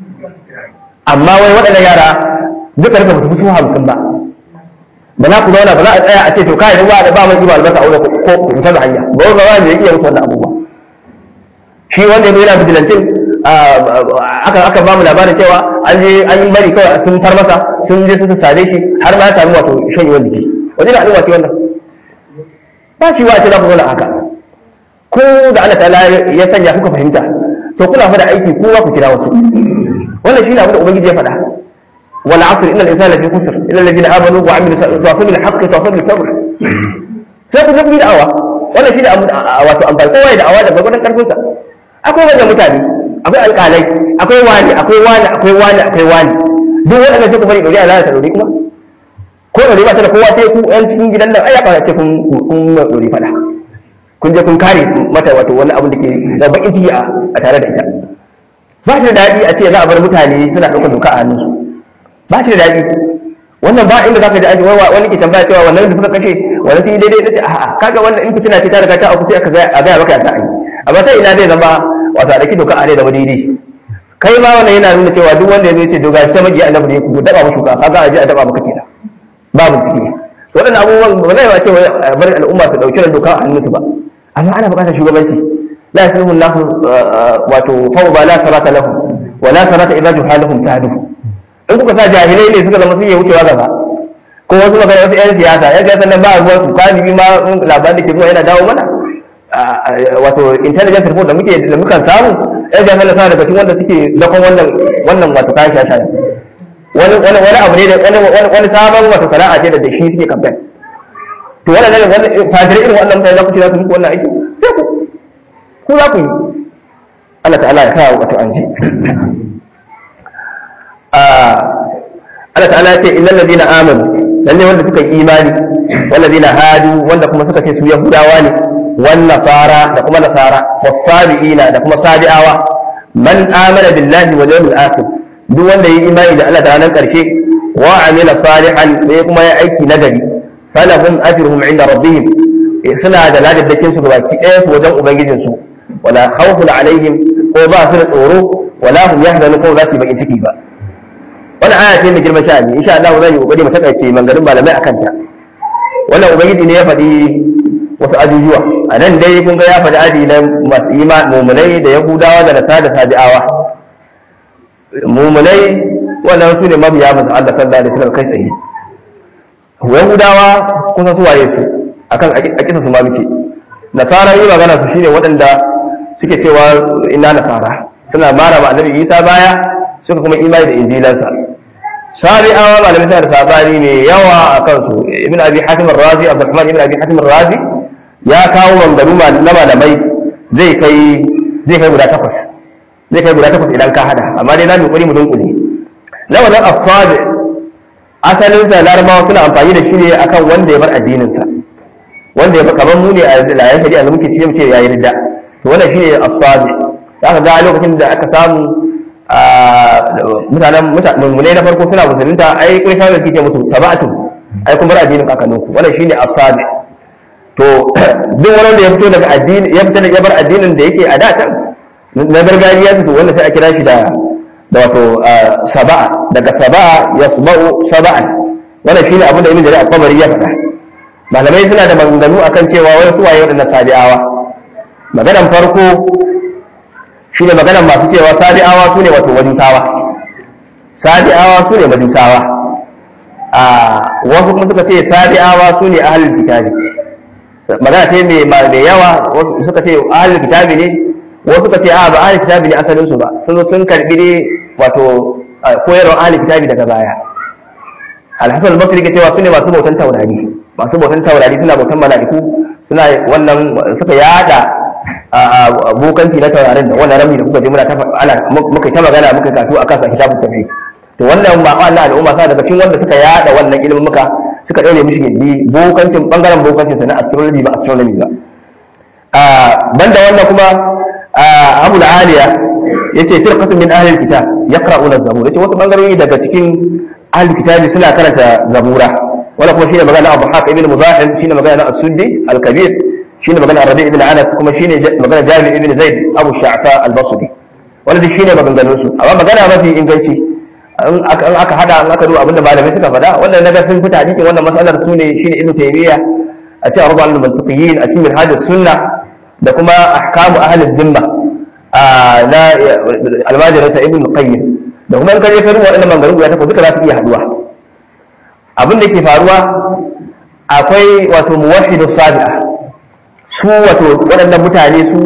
amma wai waɗannan yara duka duka ba su fito hamsin ba ba za ku zauna ba za a tsaya a ce to kai ruwa da ba mai iba albarka aure ko ku fita da hanya ba wanda wanda ya iya musu wannan abubuwa shi wanda ya yana bijilantin aka aka ba mu labarin cewa an je an yi bari kawai sun far masa sun je su sade shi har ma ya samu wato shanyewar jiki wajen da al'umma ce wannan ba shi wa ce za ku zauna haka kowa da Allah ta'ala ya sanya kuka fahimta to kuna fa da aiki kowa ku kira wasu wannan shine abin da ubangiji ya faɗa wal asr innal insana lafi khusr illa alladhina amanu wa amilu salihati bil haqqi wa bil sabr sai ku je ku yi da'awa wannan shine abu wato amfani kowa ya da'awa da gwagwaran karfin sa akwai wannan mutane akwai alƙalai akwai wani akwai wani akwai wani akwai wani duk waɗanda sai ku bari ɗori a lalata ɗori kuma ko ɗori ba ta da kowa sai ku yan cikin gidan nan ai ya ce kun kun ɗori faɗa kun je kun kare mata wato wani abu da ke da bakin ciki a tare da ita ba shi da daɗi a ce za a bar mutane suna ɗaukar doka a hannunsu ba shi da daɗi wannan ba inda zaka ji an wani ke tambaya cewa wannan da suka kashe wani sun yi daidai da ce a'a kaga wannan in fitina ce ta riga ta auku sai aka a gaya maka ya ta yi amma sai ina zai zama wato a ɗauki doka a zai zama daidai kai ma wannan yana nuna cewa duk wanda ya zo ce doga ta magiya annabi ne ku daba mushi ka kaga a je a daba maka kenan ba bincike waɗannan abubuwan ba zai ba ce bari al'umma su ɗauki doka a hannunsu ba amma ana buƙatar shugabanci la yasluhu nasu wato fawda la sarata lahum wa la sarata idza juhalahum sadu in kuka sa jahilai ne suka zama sun yi wucewa gaba ko wasu magana wasu yan siyasa yan siyasa nan ba ruwan su kalibi ma labarin da ke zuwa yana dawo mana wato intelligence report da muke da mukan samu yan siyasa na daga cikin wanda suke dakon wannan wannan wato kayan shasha wani wani wani abu ne da wani wani sabon wato sana'a ce da da shi suke campaign to wannan ne wannan fajirai irin wannan mutane za ku ce za su muku wannan aiki sai ku ku za ku yi Allah ta'ala ya sa wato an ji Allah ta'ala ya ce innal ladina amanu lalle wanda suka yi imani wal ladina hadu wanda kuma suka ce su yahudawa ne wan nasara da kuma nasara wasabiina da kuma sabi'awa man amana billahi wal yawmil akhir duk wanda yi imani da Allah da ranar karshe wa amila salihan sai kuma ya aiki nagari falahum ajruhum inda rabbihim suna da ladabbakin su gabaki ɗaya su wajen ubangijin su wala khawfun alaihim ko ba su da tsoro wala hum yahzanun ko za su yi bakin ciki ba wannan aya ce mai girman sha'ani insha Allah zan yi kokari mu takaice mangarin malamai akan ta wannan ubangiji ne ya faɗi wasu ajujuwa a nan dai kun ga ya faɗi aji na masu ima mumunai da yahudawa da nasara da sabi'awa mumunai wannan su ne mabiya masu Allah sallallahu alaihi wasallam kai tsaye yahudawa kun san su waye su akan akisa su ma muke nasara yi magana su shine waɗanda suke cewa ina nasara suna mara ma annabi Isa baya suka kuma imani da injilansa shari'awa malamai suna da sabani mai yawa a kansu ibn abi hatim razi abdurrahman ibn abi hatim razi ya kawo mangaru na malamai zai kai zai kai guda takwas zai kai guda takwas idan ka hada amma dai na mi kokari mu dunkule lamarin asabi asalin sa larabawa suna amfani da shi ne akan wanda ya bar addinin sa wanda ya kamar mu ne a layan shari'a da muke cikin mu ce yayi ridda to wannan shine asabi zaka ga lokacin da aka samu mutanen mutane na farko suna musulunta ai kai shawarar da kike musu sab'atu ai kun bar addinin kakanninku wannan shine asabi to duk wani da ya fito daga addini ya fita ya bar addinin da yake a da can na gargajiya to wannan sai a kira shi da da wato saba'a daga saba'a yasba'u saba'an wannan shine abin da ibn jarir al-qabari ya faɗa malamai suna da maganganu akan cewa wai su waye wadannan sabi'awa maganan farko shi ne maganar masu cewa sabi'awa su ne wato majusawa sabi'awa su ne majusawa a wasu kuma suka ce sabi'awa su ne ahalin kitabi magana ce mai yawa wasu suka ce ahalin kitabi ne wasu suka ce a ba ahalin kitabi ne asalin su ba sun zo sun karbi ne wato koyarwar ahalin kitabi daga baya alhassan al-basri ke cewa su ne masu bautan taurari masu bautan taurari suna bautan mala'iku suna wannan suka yada bokanci na taurarin da wannan rami da kuka je muna ta ana muka ta magana muka kato akan sa kitabun tafi to wannan ba Allah al'umma sa daga cikin wanda suka yada wannan ilimin muka suka daure mishi gindi bokancin bangaren bokancin sa na astrology ba astronomy ba a banda wannan kuma Abu al-Aliya yace firqatun min ahli al-kitab yaqra'una az-zabur yace wasu bangarori daga cikin ahli kitabi suna karanta zabura wala kuma shine magana Abu Haq ibn Muzahim shine magana As-Suddi al-Kabir shine magana Rabi ibn Anas kuma shine magana Jabir ibn Zaid Abu Sha'fa al-Basri wanda duk shine maganganun su amma magana mafi inganci in aka hada in aka duba abinda malamai suka faɗa wannan naga sun fita cikin wannan matsalar su ne shine Ibn Taymiyyah a cikin Arba al-Mantiqiyyin a cikin Minhaj sunna da kuma ahkamu ahli dhimma na almajirin sa Ibn Qayyim da kuma in ka je ka duba wannan maganganun guda takwas duka za su iya haduwa abin da ke faruwa akwai wato muwahhidu sabi'a su wato waɗannan mutane su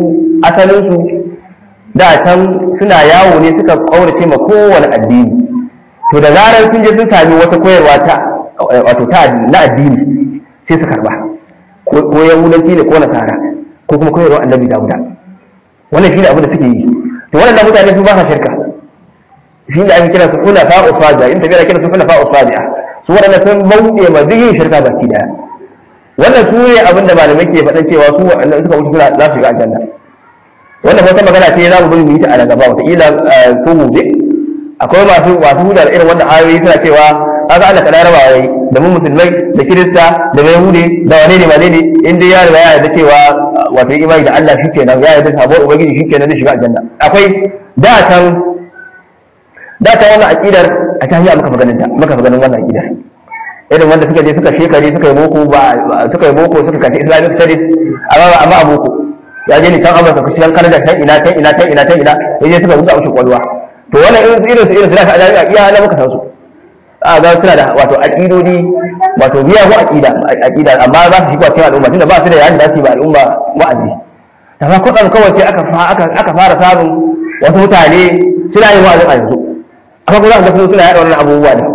asalin su da can suna yawo ne suka kaurace ma kowane addini to da zarar sun je sun sami wata koyarwa ta wato ta na addini sai su karba ko yahudanci ne ko nasara ko kuma koyarwa annabi dawuda wannan shi ne abin da suke yi to wannan mutane su ba sa shirka shi ne ake kira su kuna fa usadiya in tafiya kira su kuna fa usadiya su waɗanda sun bauɗe ma duk yin shirka baki daya wannan su ne abin da malamai ke faɗan cewa su waɗanda suka mutu suna za su shiga aljanna wannan wata magana ce za mu bari mu yi ta a nan gaba wataƙila ko gobe akwai masu masu huda da irin wannan ayoyi suna cewa kaga Allah kana raba yayi da mu musulmai da kirista da yahude da wane ne wane ne in dai ya riga ya yarda cewa wato imani da Allah shikenan ya yarda sabon ubangiji shikenan zai shiga aljanna akwai da can da ta wannan aqidar a jami'a muka maganin ta muka maganin wannan aqidar irin wanda suka je suka shekare suka yi boko ba suka yi boko suka kace islamic studies amma amma a boko ya je ni can amurka ku cikin kanada can ina can ina can ina can ina ya je suka rubuta mushi kwalwa to wannan irin su irin su irin su da ka jami'a iya na muka san su a ga suna da wato aqidodi wato biya ko aqida aqida amma za su shiga cikin al'umma tunda ba su da yayin da su yi ba al'umma wa'azi amma kudan kawai sai aka aka aka fara samun wasu mutane suna yin wa'azin a yanzu amma kuma za ka ga suna yaɗa wannan abubuwa da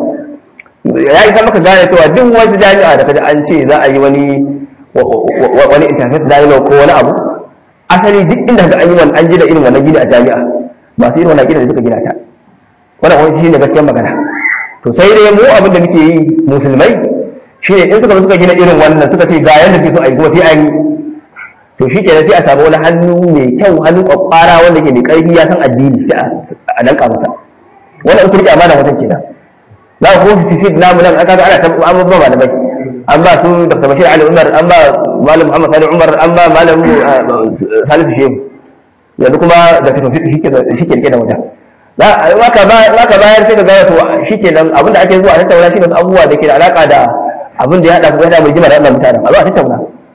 ya isa maka gane cewa duk wata jami'a da kaji an ce za a yi wani wani internet dialogue ko wani abu asali duk inda ga an yi wani an gina irin wannan gida a jami'a masu irin wannan gida da suka gina ta wannan wani shi ne gaskiyar magana to sai dai mu abin da muke yi musulmai shi ne in suka suka gina irin wannan suka ce ga yadda ke so a yi kuma sai an yi to shi ke sai a samu wani hannu mai kyau hannu kwakwara wanda ke mai ƙarfi ya san addini sai a danka masa wannan in kurki amana wajen kenan za ku fi sisi namu nan aka ga ana tabu an ba malamai an ba su dr bashir ali umar an ba malam muhammad sani umar an ba malam salisu shehu yanzu kuma da ka tafi shi ke rike da wajen maka bayar sai ka gaya to shi ke nan abinda ake zuwa a tattauna shi wasu abubuwa da ke da alaka da abin da ya haɗa kuma yana mai jima da wannan mutanen a zuwa tattauna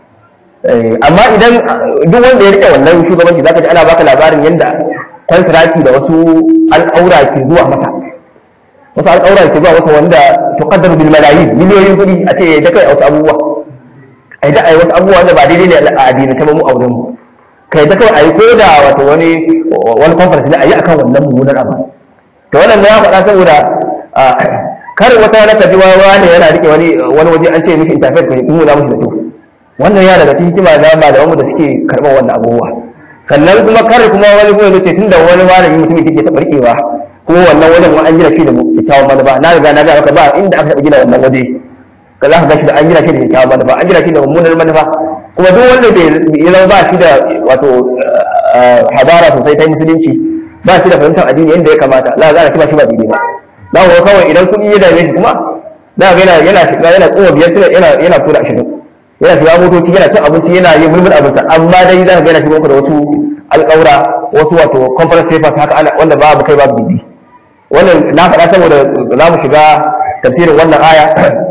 amma idan duk wanda ya rike wannan shugabanci zaka ji ana baka labarin yadda kwantiraki da wasu al'aura ke zuwa masa wasu al'aura ke zuwa masa wanda tuqaddar bil malayin miliyoyin kuɗi a ce da kai wasu abubuwa ai da ai wasu abubuwa da ba daidai ne a addini ta mu auren mu kai da kawai ai ko da wato wani wani conference ne ayi akan wannan mummunar abu to wannan ya faɗa saboda kar wata wani kaji wani yana rike wani wani waje an ce mishi interface kai mu na mishi da to wannan ya daga cikin hikima da malaman da suke karɓar wannan abubuwa sannan kuma kar kuma wani kuma yace tunda wani malami mutumin take ta barkewa kuma wannan wajen ma an gina shi da kyakkyawan manufa na riga na ga maka ba inda aka taɓa gina wannan waje ka za ka ga shi da an gina shi da kyakkyawan manufa an gina shi da mummunar manufa kuma duk wanda bai ya zama ba shi da wato hadara sosai ta musulunci ba shi da fahimtar addini yadda ya kamata za ka ga shi ba daidai ba za ku kawai idan kuɗi ya dame shi kuma za ka yana yana shiga yana tsowa biyar yana yana tura ashirin yana shiga motoci yana cin abinci yana yin mulmul abinsa amma dai za ka ga yana shiga da wasu alƙawura wasu wato conference papers haka ana wanda babu kai babu bibi wannan na faɗa saboda za mu shiga tafsirin wannan aya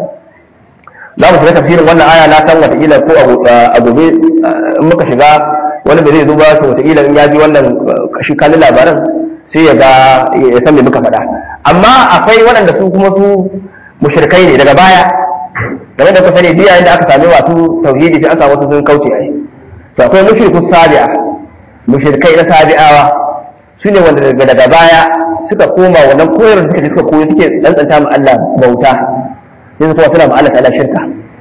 za mu shiga tafsirin wannan aya na san wataƙila ko a gobe in muka shiga wani bai zai zuba to wataƙila in ya ji wannan shi kalin labaran sai ya ga ya san me muka faɗa amma akwai waɗanda su kuma su mushrikai ne daga baya game da kusa ne duk yayin da aka sami masu tauhidi sai an samu wasu sun kauce ai to akwai mushrikus sabi'a mushrikai na sabi'awa su ne wanda daga daga baya suka koma wannan koyar da suka je suka koyo suke tsantsanta ma Allah bauta sai su kuma suna ma Allah ta'ala shirka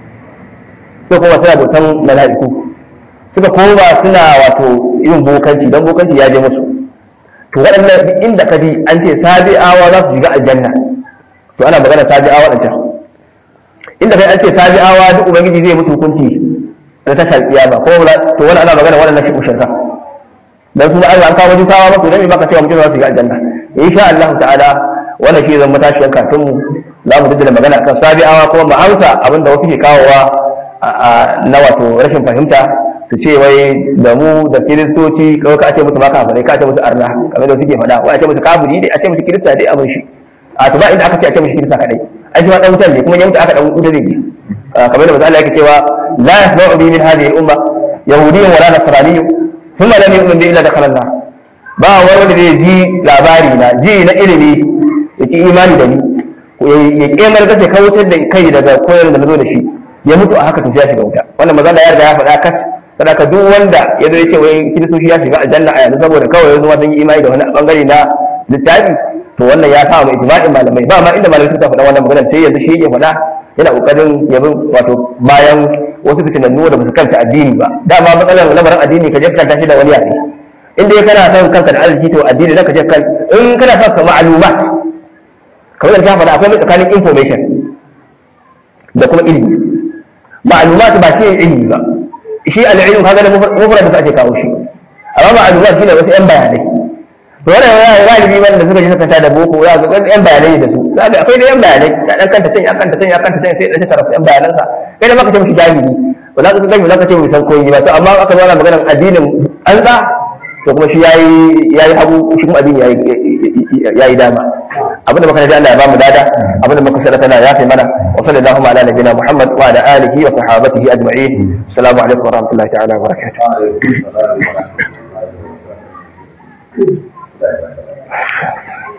sai kuma suna bautan mala'iku suka koma suna wato yin bokanci dan bokanci ya je musu to waɗannan duk inda ka ji an ce sabi'awa za su shiga aljanna to ana magana sabi'awa ɗan can inda kai an ce sabi'awa duk ubangiji zai musu hukunci na tashar kiyama ko to wani ana magana wannan shi mushirka dan su Allah an kawo jutawa ba to dan me baka cewa mutum za su shiga aljanna insha Allah ta'ala wannan shi zan matashiyan kafin mu za mu daddala magana akan sabi'awa kuma mu amsa abinda wasu ke kawowa na wato rashin fahimta su ce wai da mu da kiristoci kawai ka ce musu ma kafirai ka ce musu arna kamar da suke faɗa wai a ce musu kafiri dai a ce musu kirista dai abin shi a to ba inda aka ce a ce musu kirista kadai ai shi ma dan wutar ne kuma ya mutu aka dan wutar ne kamar da Allah yake cewa la yasma'u bi min hadhihi al-umma yahudiyyun wala nasraniyyun thumma lam yu'min bi illa dakhala an-nar ba wani wanda zai ji labari na ji na ilimi ya ki imani da ni ya kemar kace kautar da kai daga koyar da nazo da shi ya mutu a haka to ya shiga wuta wannan maza da ya riga ya faɗa kat sadaka duk wanda ya zo ya ce wai kiristoci ya shiga aljanna a yanzu saboda kawai yanzu ma sun yi imani da wani bangare na littafi to wannan ya sa mai ijma'in malamai ba ma inda malamai suka faɗa wannan magana sai yanzu shi ya faɗa yana kokarin yabin wato bayan wasu fitinannu da basu kanta addini ba dama matsalar lamarin addini ka je kanta shi da wani yare in dai kana son kanka da arziki to addini zaka je kan in kana son ka ma'lumat kamar da ta faɗa akwai tsakanin information da kuma ilimi ma'lumat ba shi ilimi ba shi al-ilm kaga da mufrad da ake kawo shi amma ma'lumat shine wasu yan bayanai to wannan ya galibi wanda suka ji suka ta da boko ya ga yan bayanai da su za ga akwai da yan bayanai ta dan kanta can ya kanta can ya kanta can sai da tara su yan bayanan sa kai da maka ce mishi jahili ba za ka gani za ka ce mai san koyi ba to amma aka zo ana maganar addinin an za to kuma shi yayi yayi hagu shi kuma addini yayi yayi dama abinda muka ji Allah ya bamu dada abinda muka sada tana ya kai mana wa sallallahu ala nabiyina Muhammad wa ala alihi wa sahabatihi ajma'in assalamu alaikum wa rahmatullahi ta'ala wa barakatuh